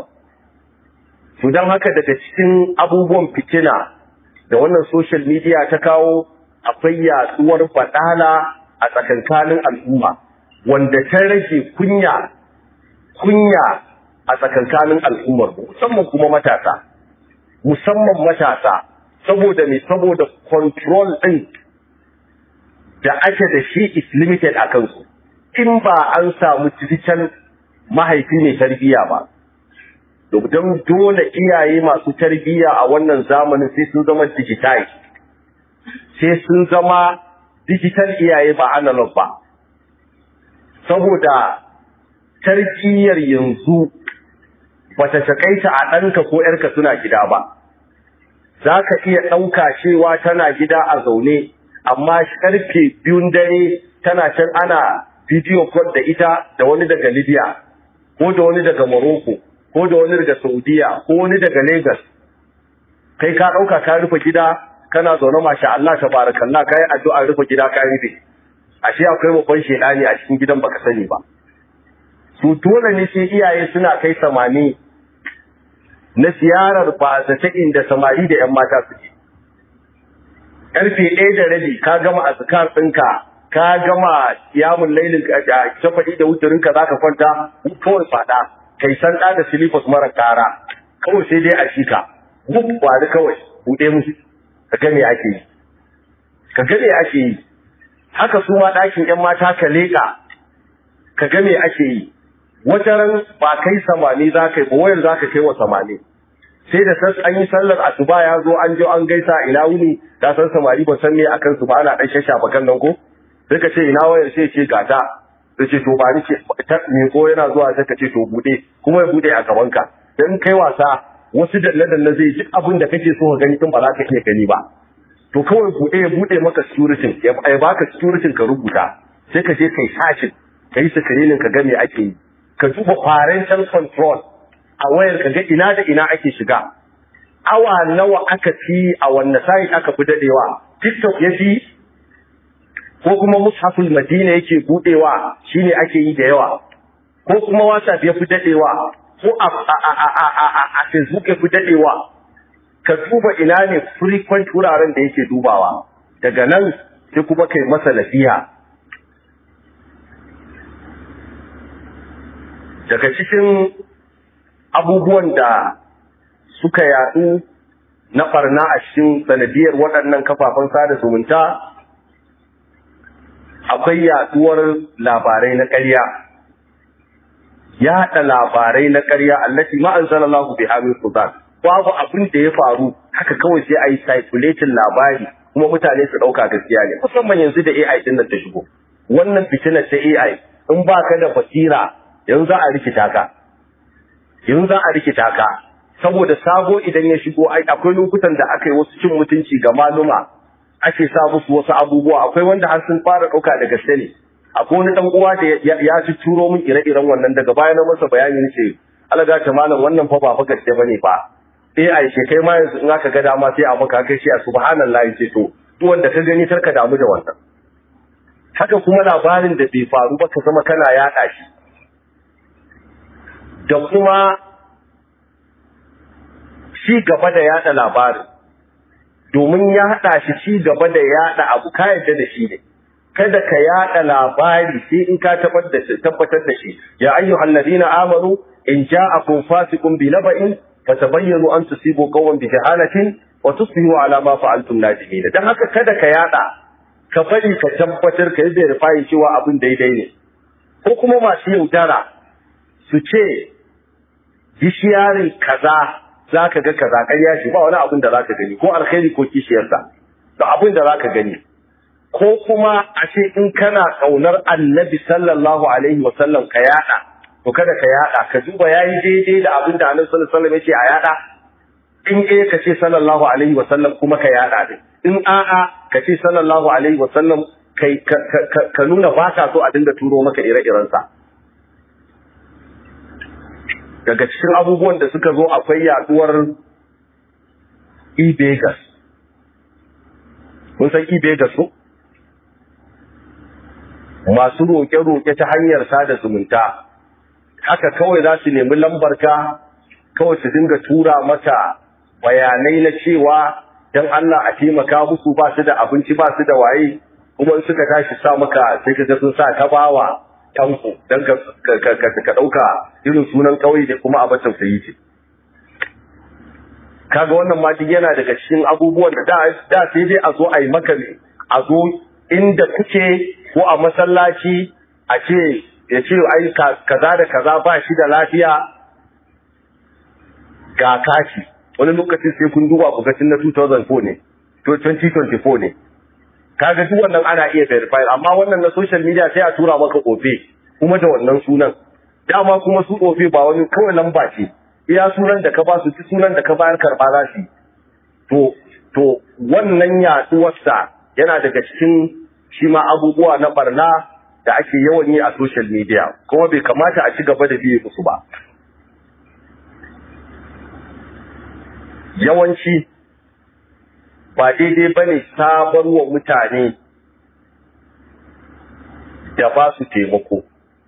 to don haka daga cikin abubuwan fitina da wannan social media ta kawo akwai yaduwar baɗala a tsakankanin al'umma wanda ta rage kunya kunya a tsakankanin al'ummar musamman kuma matasa musamman matasa saboda me saboda control ɗin da ake da shi is limited a kansu in ba an samu digital mahaifi mai tarbiyya ba don dole iyaye masu tarbiyya a wannan zamanin sai sun zama digital sai sun zama digital iyaye ba analog ba saboda tarbiyyar yanzu bata takaita a ɗanka ko ‘yarka suna gida ba za ka iya ɗauka cewa tana gida a zaune amma karfe biyun dare tana can ana bidiyo call da ita da wani daga Libya ko da wani daga Morocco ko da wani daga Saudiya ko wani daga Lagos kai ka dauka ka rufe gida kana zaune masha Allah tabarakallah kai addu'a rufe gida ka rufe ashe akwai babban shedani a cikin gidan baka sani ba su dole ne sai iyaye suna kai samani na ziyarar ba ta inda samari da yan mata suke karfe ɗaya da rabi ka gama azkar ɗinka ka gama yamun lailin shafaɗi da wuturinka za ka kwanta kawai faɗa kai san ɗa da silifas mara ƙara kawai sai dai a shika duk wani kawai buɗe musu ka ga me ake yi ka ga me ake yi haka su ma ɗakin ƴan mata ka leƙa ka ga me ake yi wata ran ba kai samani za ka yi ba wayar za ka kai wa samani sai da san an yi sallar asuba ya zo an je an gaisa ina wuni da san samari ba san me akan su ba ana dan shashafa kan nan ko sai ka ce ina wayar sai ce gata sai ce to ba ni ce ta me ko yana zuwa sai ka ce to bude kuma ya bude a gaban ka dan kai wasa wasu dalle dalle zai duk abin da kake so ka gani din ba za ka iya gani ba to kawai bude ya bude maka security ya baka security ka rubuta sai ka je kai sashin kai screening ka ga me ake yi ka duba parental control a wayar ka ga ina da ina ake shiga awa nawa aka fi a wanne site aka fi dadewa tiktok ya fi ko kuma mushaful madina yake budewa shine ake yi da yawa ko kuma whatsapp ya fi dadewa ko a a facebook ya fi dadewa ka duba ina ne frequent wuraren da yake dubawa daga nan sai kuma kai masa nasiha daga cikin abubuwan da suka yadu na barna a cikin sanadiyar waɗannan kafafen sada zumunta akwai yaduwar labarai na ƙarya yaɗa labarai na ƙarya allati ma anzalallahu biha min sultan babu abin da ya faru haka kawai sai ayi circulating labari kuma mutane su ɗauka gaskiya ne musamman yanzu da AI din nan ta shigo wannan fitinar ta AI in baka da basira yanzu za a rikita ka yanzu za a rikita ka saboda sabo idan ya shigo ai akwai lokutan da aka yi wasu cin mutunci ga maluma ake sa musu wasu abubuwa akwai wanda har sun fara ɗauka da gaske ne akwai wani dan uwa da ya ci turo min ire-iren wannan daga baya na masa bayani ce alaga ta malam wannan fa ba fa gaske bane fa eh ai ce kai ma yanzu in aka ga dama sai a maka kai shi a subhanallahi ce to duk wanda ka gani karka damu da wannan haka kuma labarin da bai faru ba ka zama kana yaɗa shi da kuma ci gaba da yaɗa labarin domin ya haɗa shi ci gaba da yaɗa abu ka yadda da shi ne kada ka yaɗa labari sai in ka tabbatar da shi ya ayyuhal ladina amanu in ja'akum fasiqun bi naba'in fatabayyanu an tusibu qawman bi jahalatin wa tusbihu ala ma fa'altum nadimin dan haka kada ka yaɗa ka bari ka tabbatar ka yi verify cewa abin daidai ne ko kuma masu yaudara su ce bishiyarin kaza za ka ga kaza ƙarya shi ba wani abin da za ka gani ko alkhairi ko kishiyarsa da abin da za ka gani ko kuma a ce in kana ƙaunar annabi sallallahu alaihi wa sallam ka yada to kada ka yada ka duba yayi daidai da abin da annabi sallallahu alaihi wa sallam ya ce a yada in eh ka ce sallallahu alaihi wa sallam kuma ka yada din in a'a ka ce sallallahu alaihi wa sallam kai ka nuna ba ka so a dinga turo maka ire-irensa daga cikin abubuwan da suka zo akwai yaduwar e-begas kun san e-begas ko masu roƙe-roƙe ta hanyar sada zumunta haka kawai za su nemi lambarka kawai su dinga tura mata bayanai na cewa don Allah a taimaka musu ba su da abinci ba su da waye kuma in suka tashi sa maka sai ka sun sa ta bawa tanko don ka ɗauka irin sunan ƙauye da kuma abin tausayi ce. Kaga wannan ma duk yana daga cikin abubuwan da da sai dai a zo a yi maka ne, a zo inda kuke ko a masallaci a ce ya ce ai kaza da kaza ba shi da lafiya ga kashi wani lokacin sai kun duba ku na 2004 ne, 2024 ne. kaga duk wannan ana iya verify amma wannan na social media sai a tura maka ofe kuma da wannan sunan dama kuma su ofe ba wani kawai lamba ce iya sunan da ka ba su sunan da ka bayar karba za su to to wannan yaduwarsa yana daga cikin shi ma abubuwa na barna da ake yawan yi a social media kuma bai kamata a ci gaba da biye musu ba yawanci ba daidai ba ne sabar wa mutane da ba su taimako.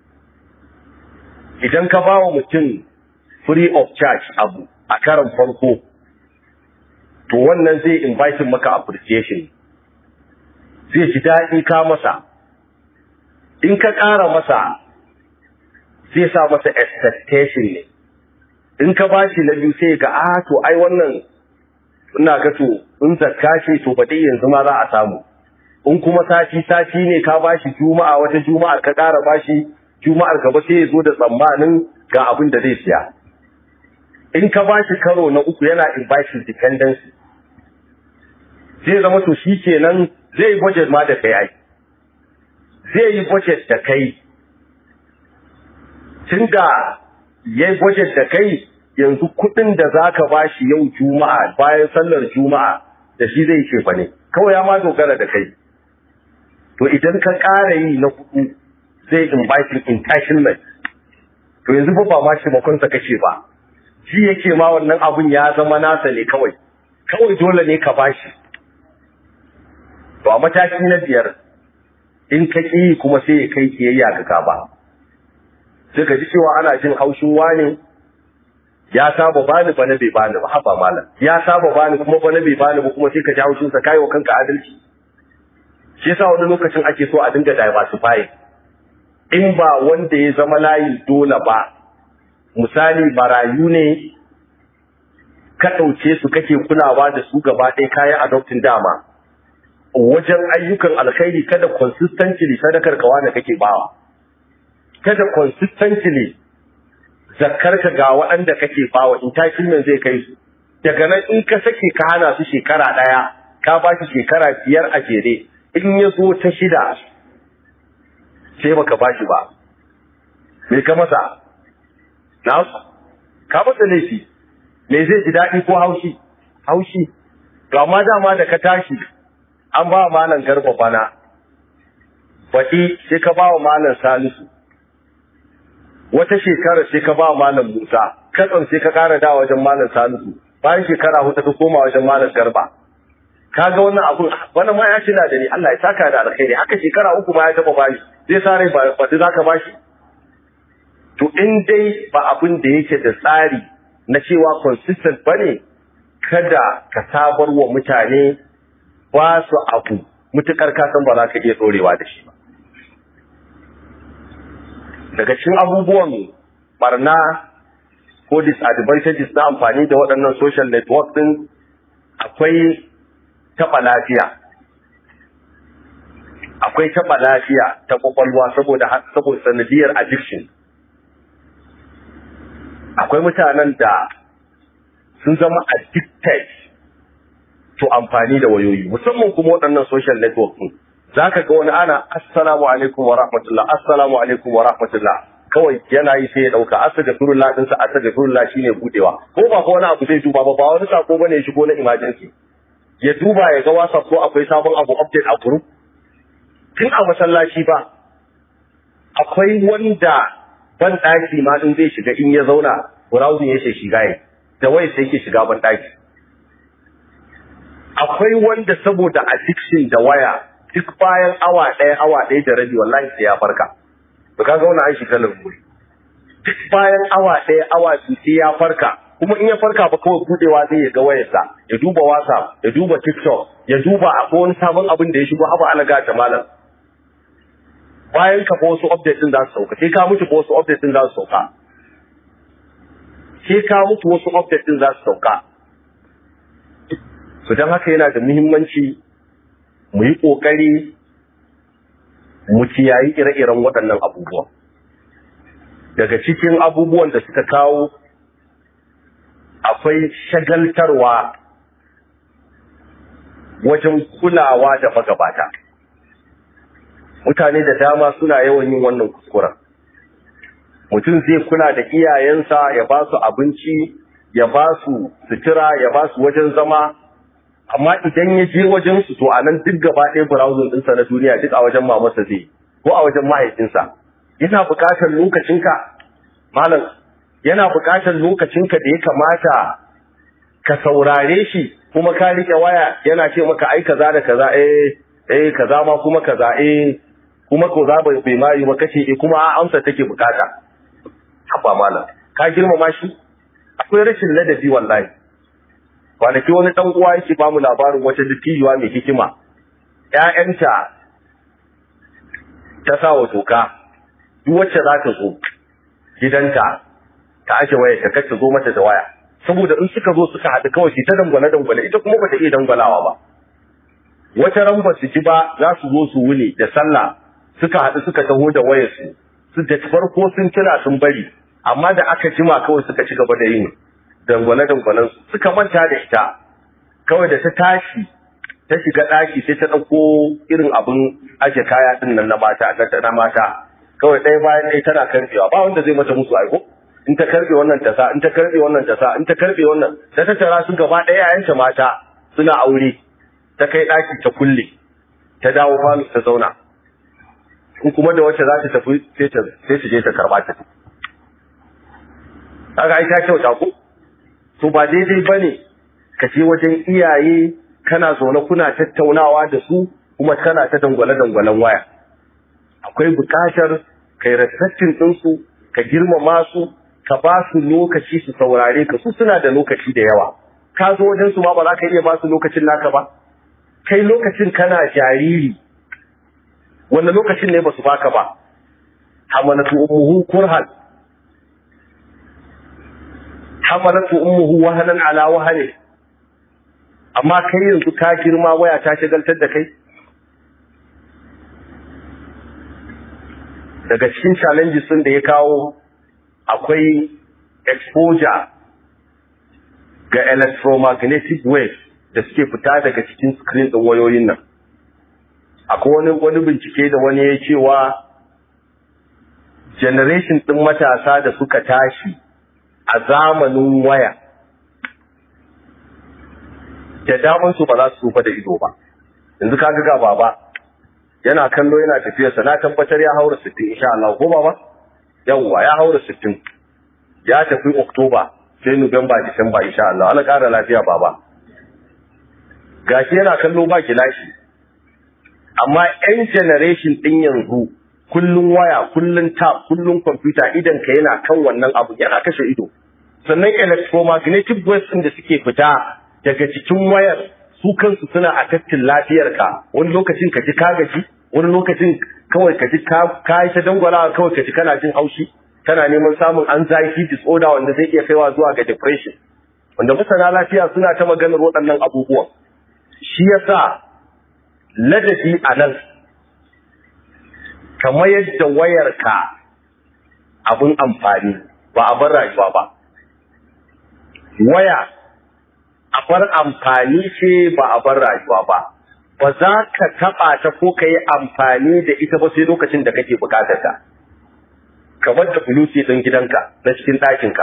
Idan ka ba wa mutum free of charge abu a karan farko, to wannan zai invite maka appreciation. Zai ji daɗi ka masa. In ka ƙara masa, zai sa masa expectation ne. In ka ba shi na biyu sai ga, ah, to ai wannan ina ga to in zakka ce to ba dai yanzu ma za a samu in kuma sati sati ne ka bashi juma'a wata juma'ar ka ƙara bashi juma'ar gaba sai ya zo da tsammanin ga abin da zai siya in ka bashi karo na uku yana inviting dependency zai zama to shi kenan zai yi budget ma da kai ai zai yi budget da kai tunda yayi budget da kai yanzu kuɗin da za ka ba shi yau juma'a bayan sallar juma'a da shi zai ce fa ne kawai ya ma dogara da kai to idan ka ƙara yi na kuɗi zai invite entitlement to yanzu ba ba ma shi makonsa kace ba shi yake ma wannan abun ya zama nasa ne kawai kawai dole ne ka bashi to a mataki na biyar in ka ƙi kuma sai ya kai kiyayya ga gaba sai ka ji cewa ana jin haushin wani ya saba bani bana bai bani ba haba malam ya saba bani kuma bana bai bani ba kuma sai ka ji haushin sa kai wa kanka adalci shi yasa wani lokacin ake so a dinga diversify in ba wanda ya zama layi dole ba misali barayu ne ka ɗauke su kake kulawa da su gaba ɗaya kayan adoptin dama wajen ayyukan alkhairi kada consistently sadakar kawa da kake bawa kada consistently zakkarka ga waɗanda kake bawa entitlement zai kai su daga nan in ka sake ka hana su shekara ɗaya ka ba shi shekara biyar a jere in ya zo ta shida sai baka ba shi ba me ka masa na ka masa laifi me zai ji daɗi ko haushi haushi to amma dama da ka tashi an ba malam garba bana baɗi sai ka ba wa malam salisu wata shekara sai ka ba wa malam musa katsan sai ka ƙara da wajen malam salisu bayan shekara hudu ka koma wajen malam garba kaga wannan abun wannan ma ya tuna da ni Allah ya saka da alkhairi haka shekara uku ma ya taba bani zai sa rai ba ba zaka bashi to in dai ba abin da yake da tsari na cewa consistent bane kada ka sabar wa mutane ba su abu mutukar ka san ba za ka iya dorewa da shi ba daga cikin abubuwan barna ko disadvantages na amfani da waɗannan social network din akwai taɓa lafiya akwai taɓa lafiya ta ƙwaƙwalwa saboda saboda sanadiyar addiction akwai mutanen da sun zama addicted to amfani da wayoyi musamman kuma waɗannan social network ɗin za ka ga wani ana assalamu alaikum wa rahmatullah assalamu alaikum wa rahmatullah kawai yana yi sai ya ɗauka astagfirullah ɗinsa astagfirullah shine budewa ko ba ko wani abu zai duba ba ba wani sako bane ya shigo na emergency ya duba ya ga whatsapp ko akwai sabon abu update a group tun a masallaci ba akwai wanda ban ɗaki ma in zai shiga in ya zauna browsing yake shiga yi da wai sai yake shiga ban ɗaki akwai wanda saboda addiction da waya duk bayan awa ɗaya awa ɗaya da rabi wallahi sai ya farka to kaga wannan an shiga lamuri duk bayan awa ɗaya awa biyu sai ya farka kuma in ya farka ba kawai budewa zai ya ga wayarsa ya duba whatsapp ya duba tiktok ya duba akwai wani sabon abin da ya shigo haba alaga ta malam bayan ka wasu update din za su sauka sai ka mutu wasu update din za su sauka sai ka mutu wasu update din za su sauka to don haka yana da muhimmanci mu yi ƙoƙari mu kiyayi ire-iren waɗannan abubuwan daga cikin abubuwan da suka kawo akwai shagaltarwa wajen kulawa da magabata mutane da dama suna yawan yin wannan kuskuren mutum zai kula da iyayensa ya ba su abinci ya ba su sutura ya ba su wajen zama amma idan ya je wajen su to anan duk gaba ɗaya browsing ɗinsa na duniya duk a wajen mamarsa zai ko a wajen mahaifinsa yana buƙatar lokacinka malam yana buƙatar lokacinka da ya kamata ka saurare shi kuma ka rike waya yana ce maka ai kaza da kaza eh eh kaza ma kuma kaza eh kuma ko za bai bai mai ba kace eh kuma amsa take bukata haba malam ka girmama shi akwai rashin ladabi wallahi kwanaki wani dan uwa yake ba mu labarin wata dattijuwa mai hikima ƴaƴanta ta sa wa doka duk wacce za ta zo gidanta ta aje waya ta kace zo mata da waya saboda in suka zo suka haɗu kawai su ta dangwale dangwale ita kuma bata iya dangwalawa ba wata ran ba su ji ba za su zo su wuni da sallah suka haɗu suka taho da wayar su su da farko sun kira sun bari amma da aka jima kawai suka ci gaba da yin dangwale dangwalen su suka manta da ita kawai da ta tashi ta shiga ɗaki sai ta ɗauko irin abin aje kaya ɗin nan na mata na mata kawai ɗaya bayan ɗaya tana karbewa ba wanda zai mata musu aiko in ta karbe wannan tasa in ta karbe wannan tasa in ta karbe wannan ta tattara su gaba ɗaya yayanta mata suna aure ta kai ɗaki ta kulle ta dawo falo ta zauna in kuma da wacce za ta tafi sai ta sai ta je ta karba ta kaga ai ta kyauta ko to ba daidai bane ka je wajen iyaye kana zaune kuna tattaunawa da su kuma kana ta dangwale dangwalen waya akwai buƙatar kai respecting ɗinsu ka girmama su ka ba su lokaci su saurare ka su suna da lokaci da yawa ka zo wajen su ma ba za ka iya ba su lokacin naka ba kai lokacin kana jariri wannan lokacin ne ba su baka ba hamalatu ummuhu kurhan hamalatu ummuhu wahanan ala wahane amma kai yanzu ka girma waya ta shagaltar da kai daga cikin challenges sun da ya kawo akwai exposure ga electromagnetic waves da suke fita daga cikin screen ɗin wayoyin nan akwai wani wani bincike da wani ya cewa generation ɗin matasa da suka tashi a zamanin waya da daman su ba za su tsufa da ido ba yanzu ka ga baba yana kallo yana tafiyarsa na tabbatar ya haura 60 insha Allah ko baba yawwa ya haura 60 ya tafi Oktoba sai Nuwamba Disamba insha Allah Allah ƙara lafiya baba gashi yana kallo ba gilashi amma yan generation din yanzu kullun waya kullun tab kullun computer idan ka yana kan wannan abu yana kashe ido sannan electromagnetic waves din da suke fita daga cikin wayar su kansu suna a tattin lafiyarka wani lokacin ka ji ka gaji wani lokacin kawai ka ji ka yi ta dangwala kawai ka ji kana jin haushi kana neman samun anxiety disorder wanda zai iya kaiwa zuwa ga depression wanda masana lafiya suna ta maganar waɗannan abubuwan shi yasa ladabi a nan kamar yadda wayarka abin amfani ba a bar rayuwa ba waya a bar amfani ce ba a bar rayuwa ba ba za ka taɓa ta ko ka yi amfani da ita ba sai lokacin da kake bukatar ta kamar da bulusi ɗin gidanka na cikin ɗakinka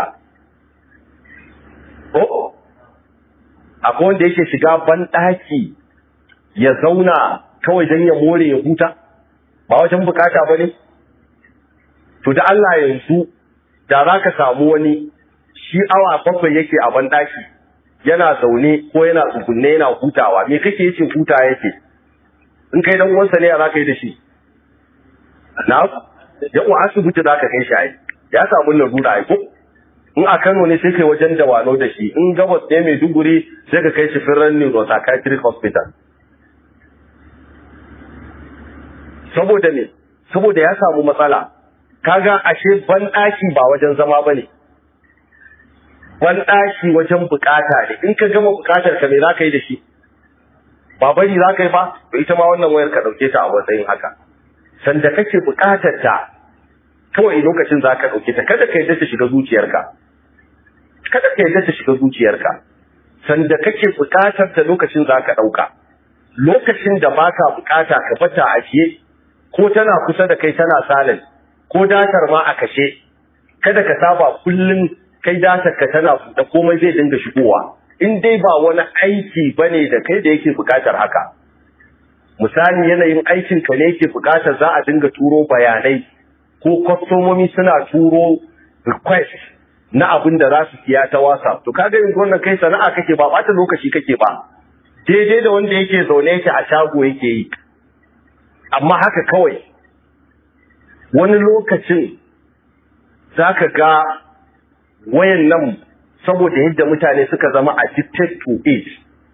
ko akwai wanda yake shiga ban ɗaki ya zauna kawai don ya more ya huta ba wajen bukata ba ne to da Allah yanzu da za ka samu wani shi awa bakwai yake a ban ɗaki yana zaune ko yana tsugunne yana hutawa me kake yace huta yake in kai dan uwansa ne ya zaka yi da shi na yawa asibiti zaka kai shi ai ya samu larura ai ko in a Kano ne sai kai wajen dawano da shi in gabas ne mai duguri sai ka kai shi Firan Neuropsychiatric Hospital saboda ne saboda ya samu matsala kaga ashe ban daki ba wajen zama bane ban daki wajen bukata ne in ka gama bukatar ka me zaka yi da shi ba bari zaka yi ba to ita ma wannan wayar ka dauke ta a matsayin haka sanda kake bukatar ta kawai lokacin zaka dauke ta kada ka yadda ta shiga zuciyarka kada ka yadda ta shiga zuciyarka sanda kake bukatar ta lokacin zaka dauka lokacin da baka bukata ka bata a ajiye ko tana kusa da kai tana salin ko datar ma a kashe kada ka saba kullum kai datar ka tana da komai zai dinga shigowa in dai ba wani aiki bane da kai da yake bukatar haka misali yanayin aikin ka ne yake bukatar za a dinga turo bayanai ko kwastomomi suna turo request na abin da za su siya ta WhatsApp to kaga yanzu wannan kai sana'a kake ba bata lokaci kake ba daidai da wanda yake zaune yake a shago yake yi amma haka kawai wani lokacin zaka ga wayan nan saboda yadda mutane suka zama addicted to it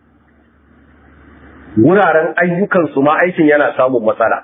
wuraren ayyukansu ma aikin yana samun matsala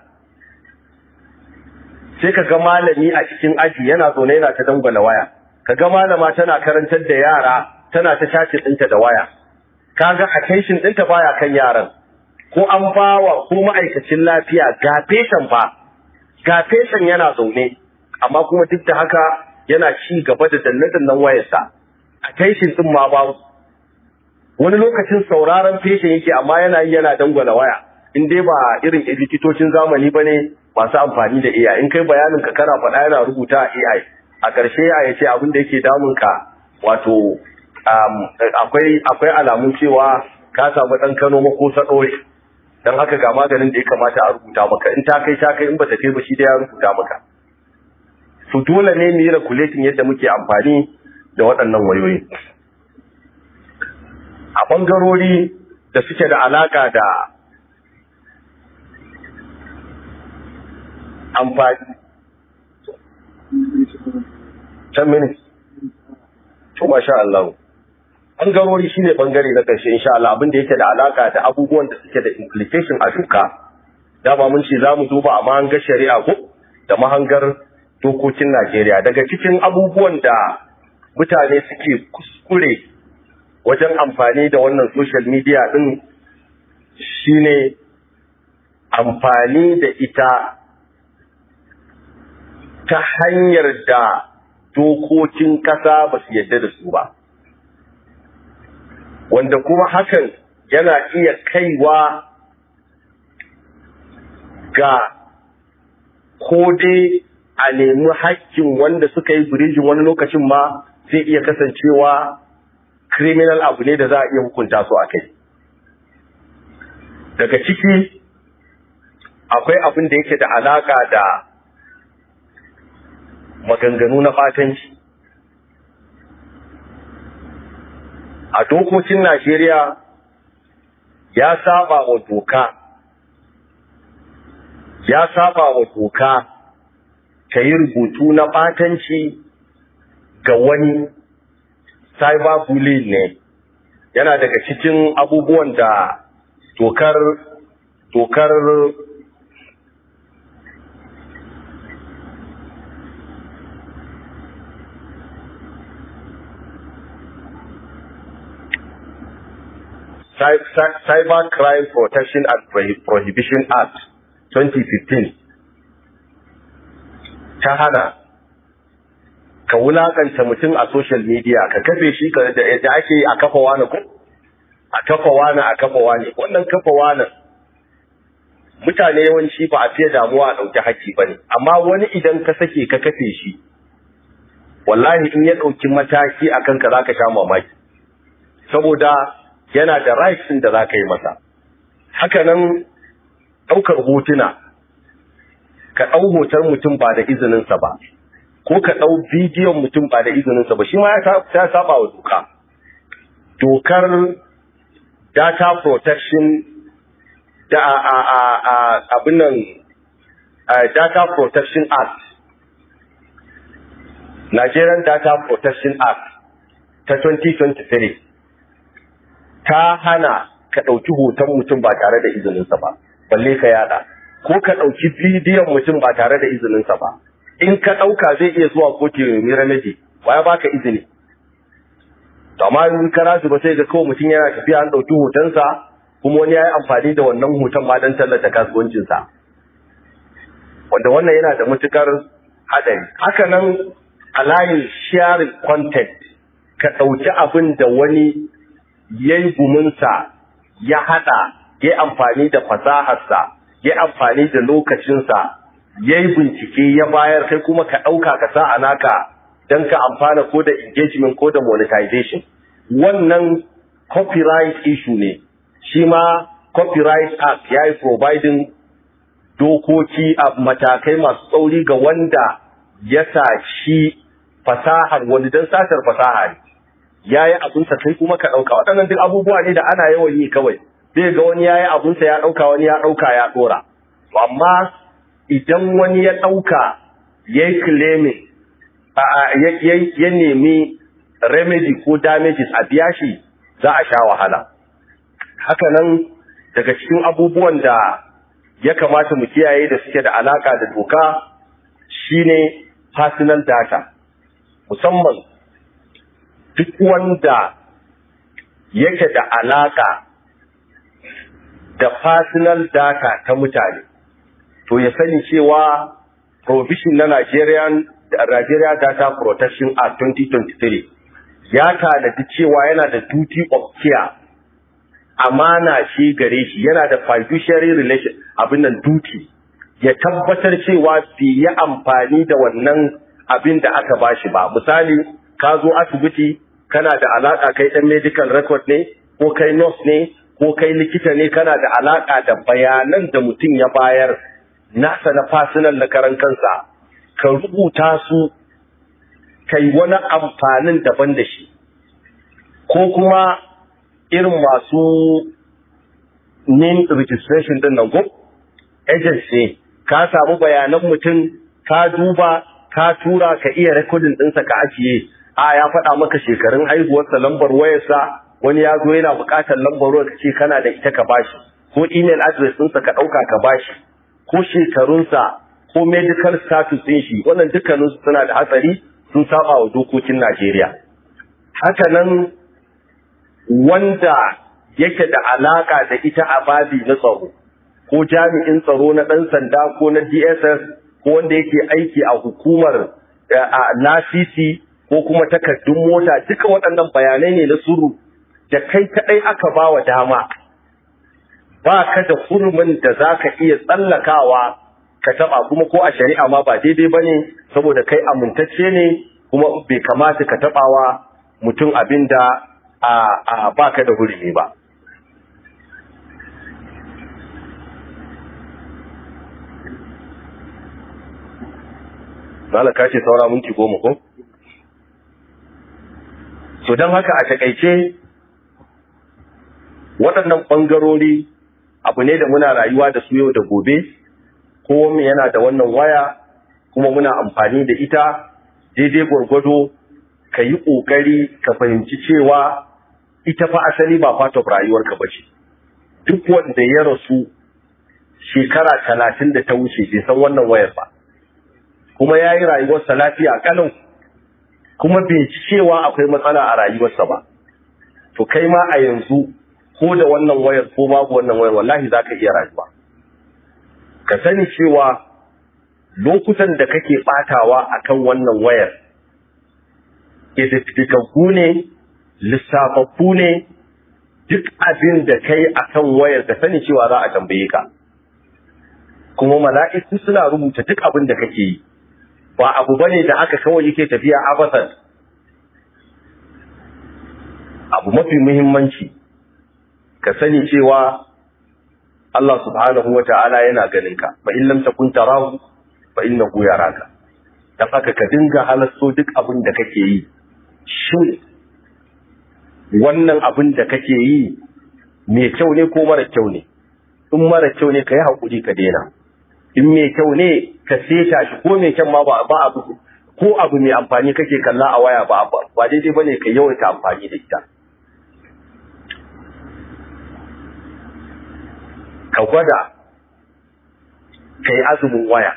sai ka ga malami a cikin aji yana zaune yana ta dangwala waya ka ga malama tana karantar da yara tana ta shace ɗinta da waya kaga attention ɗinta baya kan yaran ko an bawa ko ma'aikacin lafiya ga feshan ba ga feshan yana zaune amma kuma duk da haka yana ci gaba da danne-dannen wayarsa attention ɗin ma babu wani lokacin sauraron feshin yake amma yana yi yana dangwala waya in dai ba irin likitocin zamani ba ne masu amfani da AI in kai bayanin ka kana faɗa yana rubuta a AI a ƙarshe ya ce abin da yake damun ka wato akwai akwai alamun cewa ka samu ɗan kano mako saɗore don haka ga maganin da ya kamata a rubuta maka in ta kai ta kai in ba ta kai ba shi da ya rubuta maka su dole ne mu yi regulating yadda muke amfani da waɗannan wayoyi a ɓangarori da suke da alaƙa da amfani. Ten minutes. To, masha Allah. Ɓangarori shi ne ɓangare na ƙarshe, insha Allah, abin da yake da alaƙa da abubuwan da suke da implication a duka. Dama mun ce za mu duba a mahangar shari'a ko da mahangar dokokin Najeriya. Daga cikin abubuwan da mutane suke kuskure wajen amfani da wannan social media ɗin shine amfani da ita ta hanyar da dokokin ƙasa ba su yadda da su ba wanda kuma hakan yana iya kaiwa ga ko dai a nemi hakkin wanda suka yi birijin wani lokacin ma zai iya kasancewa criminal abu ne da za a iya hukunta su a kai daga ciki akwai abin da yake da alaka da maganganu na fatanci a dokokin Najeriya ya saba wa doka ya saba wa doka ka yi rubutu na ɓatanci ga wani cyberbullying ne yana daga cikin abubuwan da dokar dokar Cyber Crime Protection and Prohibition Act 2015 ta hana ka wulakanta mutum a social media ka kafe shi ka da yadda ake a kafa wani ko a kafa wani a kafa wani wannan kafa wani mutane yawanci ba a fiye damuwa a ɗauki haƙƙi ba ne amma wani idan ka sake ka kafe shi wallahi in ya ɗauki mataki a kanka za ka sha mamaki saboda yana da rights da za ka yi masa hakanan ɗaukar hotuna ka ɗau hoton mutum ba da izininsa ba ko ka ɗau bidiyon mutum ba da izininsa ba shi ma ya saba wa doka dokar data protection da abin nan data protection act Nigerian Data Protection Act ta 2023 ta hana ka ɗauki hoton mutum ba tare da izininsa ba, balle ka yada, ko ka ɗauki bidiyon mutum ba tare da izininsa ba. In ka ɗauka zai iya zuwa kotu mai remedy, ba ya baka izini. To amma in ka rasu ba sai ga kawai mutum yana tafiya an ɗauki hotonsa, kuma wani ya yi amfani da wannan hoton ma don tallata kasuwancinsa. Wanda wannan yana da matukar haɗari. Haka nan a layin sharing content, ka ɗauki abin da wani ya yi guminsa ya haɗa ya amfani da fasaharsa ya amfani da lokacinsa ya yi bincike ya bayar kai kuma ka ɗauka ka sa a naka don ka amfana ko da engagement ko da monetization wannan copyright issue ne shi ma copyright act ya yi providing dokoki a matakai masu tsauri ga wanda ya saci fasahar wani don satar fasaha ne ya yi abinsa kai kuma ka ɗauka waɗannan duk abubuwa ne da ana yawan yi kawai zai ga wani ya yi abinsa ya ɗauka wani ya ɗauka ya ɗora amma idan wani ya ɗauka ya yi claiming ya nemi remedy ko damages a biya shi za a sha wahala hakanan daga cikin abubuwan da ya kamata mu kiyaye da suke da alaka da doka shine personal data musamman duk wanda yake da alaka da personal data ta mutane to ya sani cewa provision na Nigerian Nigeria Data Protection Act 2023 ya tanadi cewa yana da duty of care amana shi gare shi yana da fiduciary relation abin nan duty ya tabbatar cewa bai yi amfani da wannan abin da aka bashi ba misali ka zo asibiti kana da alaka kai dan medical record ne ko kai nurse ne ko kai likita ne kana da alaka da bayanan da mutum ya bayar nasa na personal na karan kansa ka rubuta su kai wani amfanin daban da shi ko kuma irin masu name registration din nan ko agency ka samu bayanan mutum ka duba ka tura ka iya recording ɗinsa ka ajiye a ya faɗa maka shekarun haihuwarsa lambar wayarsa wani ya zo yana buƙatar lambar wayar ce kana da ita ka bashi ko email address ɗinsa ka ɗauka ka bashi ko shekarunsa ko medical status ɗin shi wannan dukkaninsu suna da hatsari sun saba wa dokokin Najeriya haka nan wanda yake da alaka da ita a babi na tsaro ko jami'in tsaro na ɗan sanda ko na DSS ko wanda yake aiki a hukumar lasisi ko kuma takardun mota duka waɗannan bayanai ne na suru da kai kaɗai aka ba wa dama ba ka da hurumin da za ka iya tsallakawa ka taɓa kuma ko a shari'a ma ba daidai ba ne saboda kai amintacce ne kuma bai kamata ka taɓawa mutum abin da a ba ka da hurumi ba Malaka ce saura minti goma ko? So don haka a takaice waɗannan ɓangarori abu ne da muna rayuwa da su yau da gobe kowanne yana da wannan waya kuma muna amfani da ita daidai gwargwado ka yi ƙoƙari ka fahimci cewa ita fa asali ba part of rayuwarka ba ce duk wanda ya rasu shekara talatin da ta wuce bai san wannan wayar ba kuma ya yi rayuwarsa lafiya kalau kuma bai ci cewa akwai matsala a rayuwarsa ba to kai ma a yanzu ko da wannan wayar ko babu wannan wayar wallahi za ka iya rayuwa ka sani cewa lokutan da kake batawa akan wannan wayar ididdigaggu ne lissafaffu ne duk abin da kai akan wayar ka sani cewa za a tambaye ka kuma mala'iku suna rubuta duk abin da kake yi ba abu bane da aka kawai yake tafiya abasan abu mafi muhimmanci ka sani cewa Allah subhanahu wa ta'ala yana ganin ka fa in lam takun tarahu fa innahu yaraka dan haka ka dinga halasso duk abin da kake yi shin wannan abin da kake yi mai kyau ne ko mara kyau ne in mara kyau ne ka yi haƙuri ka daina in mai kyau ne ka seta shi ko mai kyan ma ba abu ko abu mai amfani kake kalla a waya ba ba daidai bane ka yawaita amfani da ita ka gwada ka yi azumin waya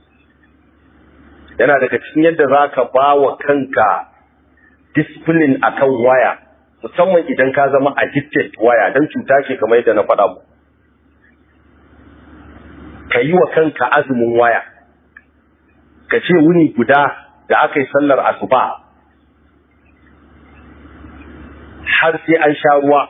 yana daga cikin yadda za ka ba wa kanka discipline akan waya musamman idan ka zama addicted waya don cuta ce kamar yadda na faɗa mu ka yi wa kanka azumin waya ka ce wuni guda da aka yi sallar asuba har sai an sha ruwa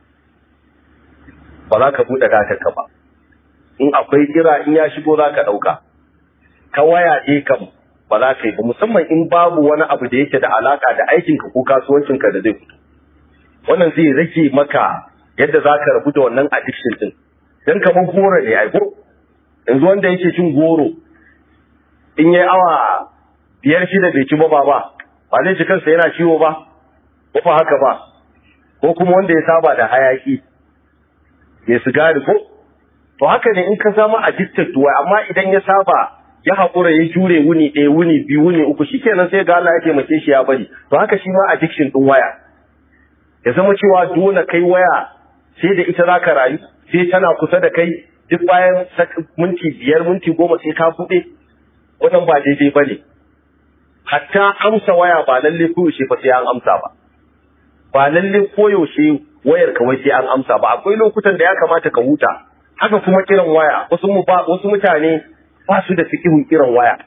ba za ka buɗe datarka ba in akwai kira in ya shigo za ka ɗauka ka waya ɗe kam ba za ka yi ba musamman in babu wani abu da yake da alaka da aikinka ko kasuwancinka da zai fito wannan zai rage maka yadda za ka rabu da wannan addiction din don kamar goro ne aiko yanzu wanda yake cin goro in yi awa biyar shida bai ci ba ba ba zai ci kansa yana ciwo ba ko ba haka ba ko kuma wanda ya saba da hayaki ya sigari ko to haka ne in ka zama addicted to amma idan ya saba ya haƙura ya jure wuni ɗaya wuni biyu wuni uku shikenan sai ga Allah ya taimake shi ya bari to haka shi ma addiction din waya ya zama cewa dole kai waya sai da ita za ka rayu sai tana kusa da kai duk bayan minti biyar minti goma sai ka buɗe wannan ba daidai ba ne hatta amsa waya ba lalle koyaushe fa sai an amsa ba ba lalle koyaushe wayar kawai sai an amsa ba akwai lokutan da ya kamata ka huta haka kuma kiran waya wasu mu ba wasu mutane ba su da fikihun kiran waya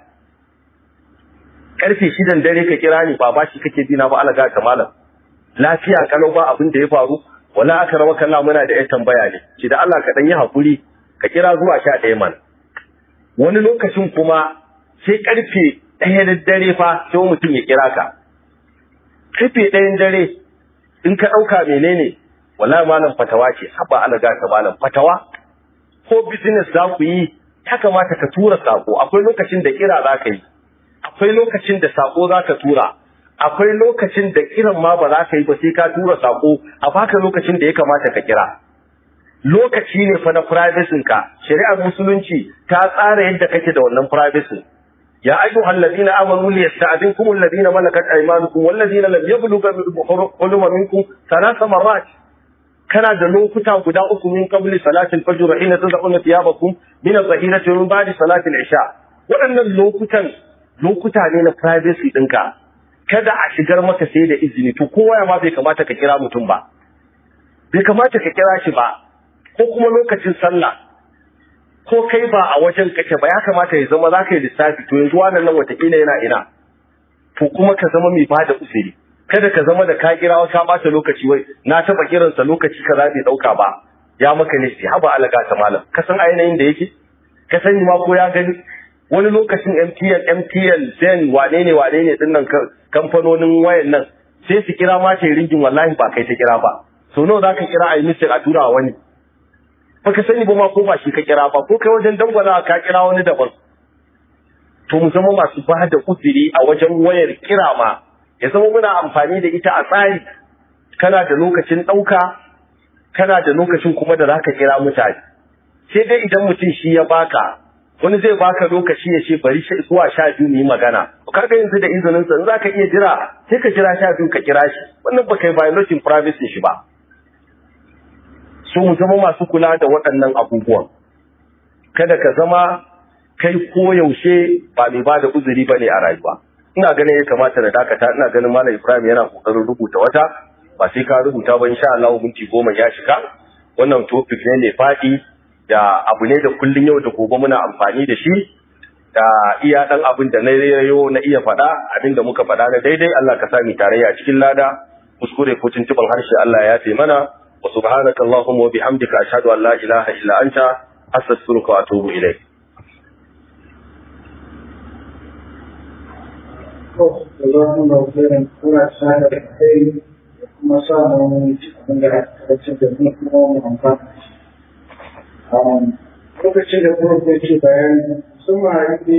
karfe shidan dare ka kira ni ba bashi kake dina ba alaga ta malam lafiya kalau ba abin da ya faru wala aka rawa kalla muna da yan tambaya ne ki da Allah ka dan yi hakuri ka kira zuwa sha ɗaya man wani lokacin kuma sai karfe ɗaya da dare fa sai mutum ya kira ka karfe ɗayan dare in ka ɗauka menene wallahi malam fatawa ce haba alaga ta malam fatawa ko business za ku yi ya kamata ka tura sako akwai lokacin da kira za ka yi akwai lokacin da sako za ka tura akwai lokacin da kiran ma ba za ka yi ba sai ka tura sako a baka lokacin da ya kamata ka kira lokaci ne fa na privacy ka shari'ar musulunci ta tsara yadda kake da wannan privacy ya ayyuhal ladina amanu liyasta'zinkum alladina malakat aymanukum walladina lam yablughu huluma minkum thalatha marrat kana da lokuta guda uku min qabli salatil fajr hina tad'una thiyabakum min adh-dhahirati min ba'di salatil isha waɗannan lokutan lokuta ne na privacy ɗinka kada a shigar maka sai da izini to kowa ma bai kamata ka kira mutum ba bai kamata ka kira shi ba ko kuma lokacin sallah ko kai ba a wajen kake ba ya kamata ya zama za ka yi lissafi to yanzu wannan nan watakila yana ina to kuma ka zama mai bada uzuri kada ka zama da ka kira ka bata lokaci wai na taba kiransa lokaci kaza bai dauka ba ya maka ne haba alaga ta malam ka san ainihin da yake ka sani ma ko ya gani wani lokacin MTN MTN Zen wane ne wane ne dinnan kamfanonin wayan nan sai su kira ma sai ringin wallahi ba kai ta kira ba so nawa zaka kira a yi mistake a tura wani baka sani ba ma ko ba shi ka kira ba ko kai wajen dangwala ka kira wani daban to mu zama masu ba da uzuri a wajen wayar kira ma ya zama muna amfani da ita a tsari kana da lokacin ɗauka kana da lokacin kuma da zaka kira mutane sai dai idan mutum shi ya baka wani zai baka lokaci ya ce bari zuwa sha biyu mu yi magana kaga yanzu da izinin sa in zaka iya jira sai ka jira sha biyu ka kira shi wannan ba kai violating privacy shi ba su mu zama masu kula da waɗannan abubuwan kada ka zama kai koyaushe ba mai ba da uzuri ba ne a rayuwa ina ganin ya kamata da dakata ina ganin malam ibrahim yana kokarin rubuta wata ba sai ka rubuta ba insha Allah minti goma ya shiga wannan topic ne mai faɗi da abu ne da kullun yau da gobe muna amfani da shi da iya dan abin da na yayo na iya faɗa abin da muka faɗa na daidai Allah ka sami tarayya cikin lada kuskure ko tuntuban harshe Allah ya ce mana wa subhanaka allahumma wa bihamdika ashhadu an la ilaha illa anta astaghfiruka wa atubu ilayk Jazakumullahu khairan kuna sada da kai kuma sa mu abin da aka da mu kuma mu amfana. lokacin da kuma ke bayan sun ma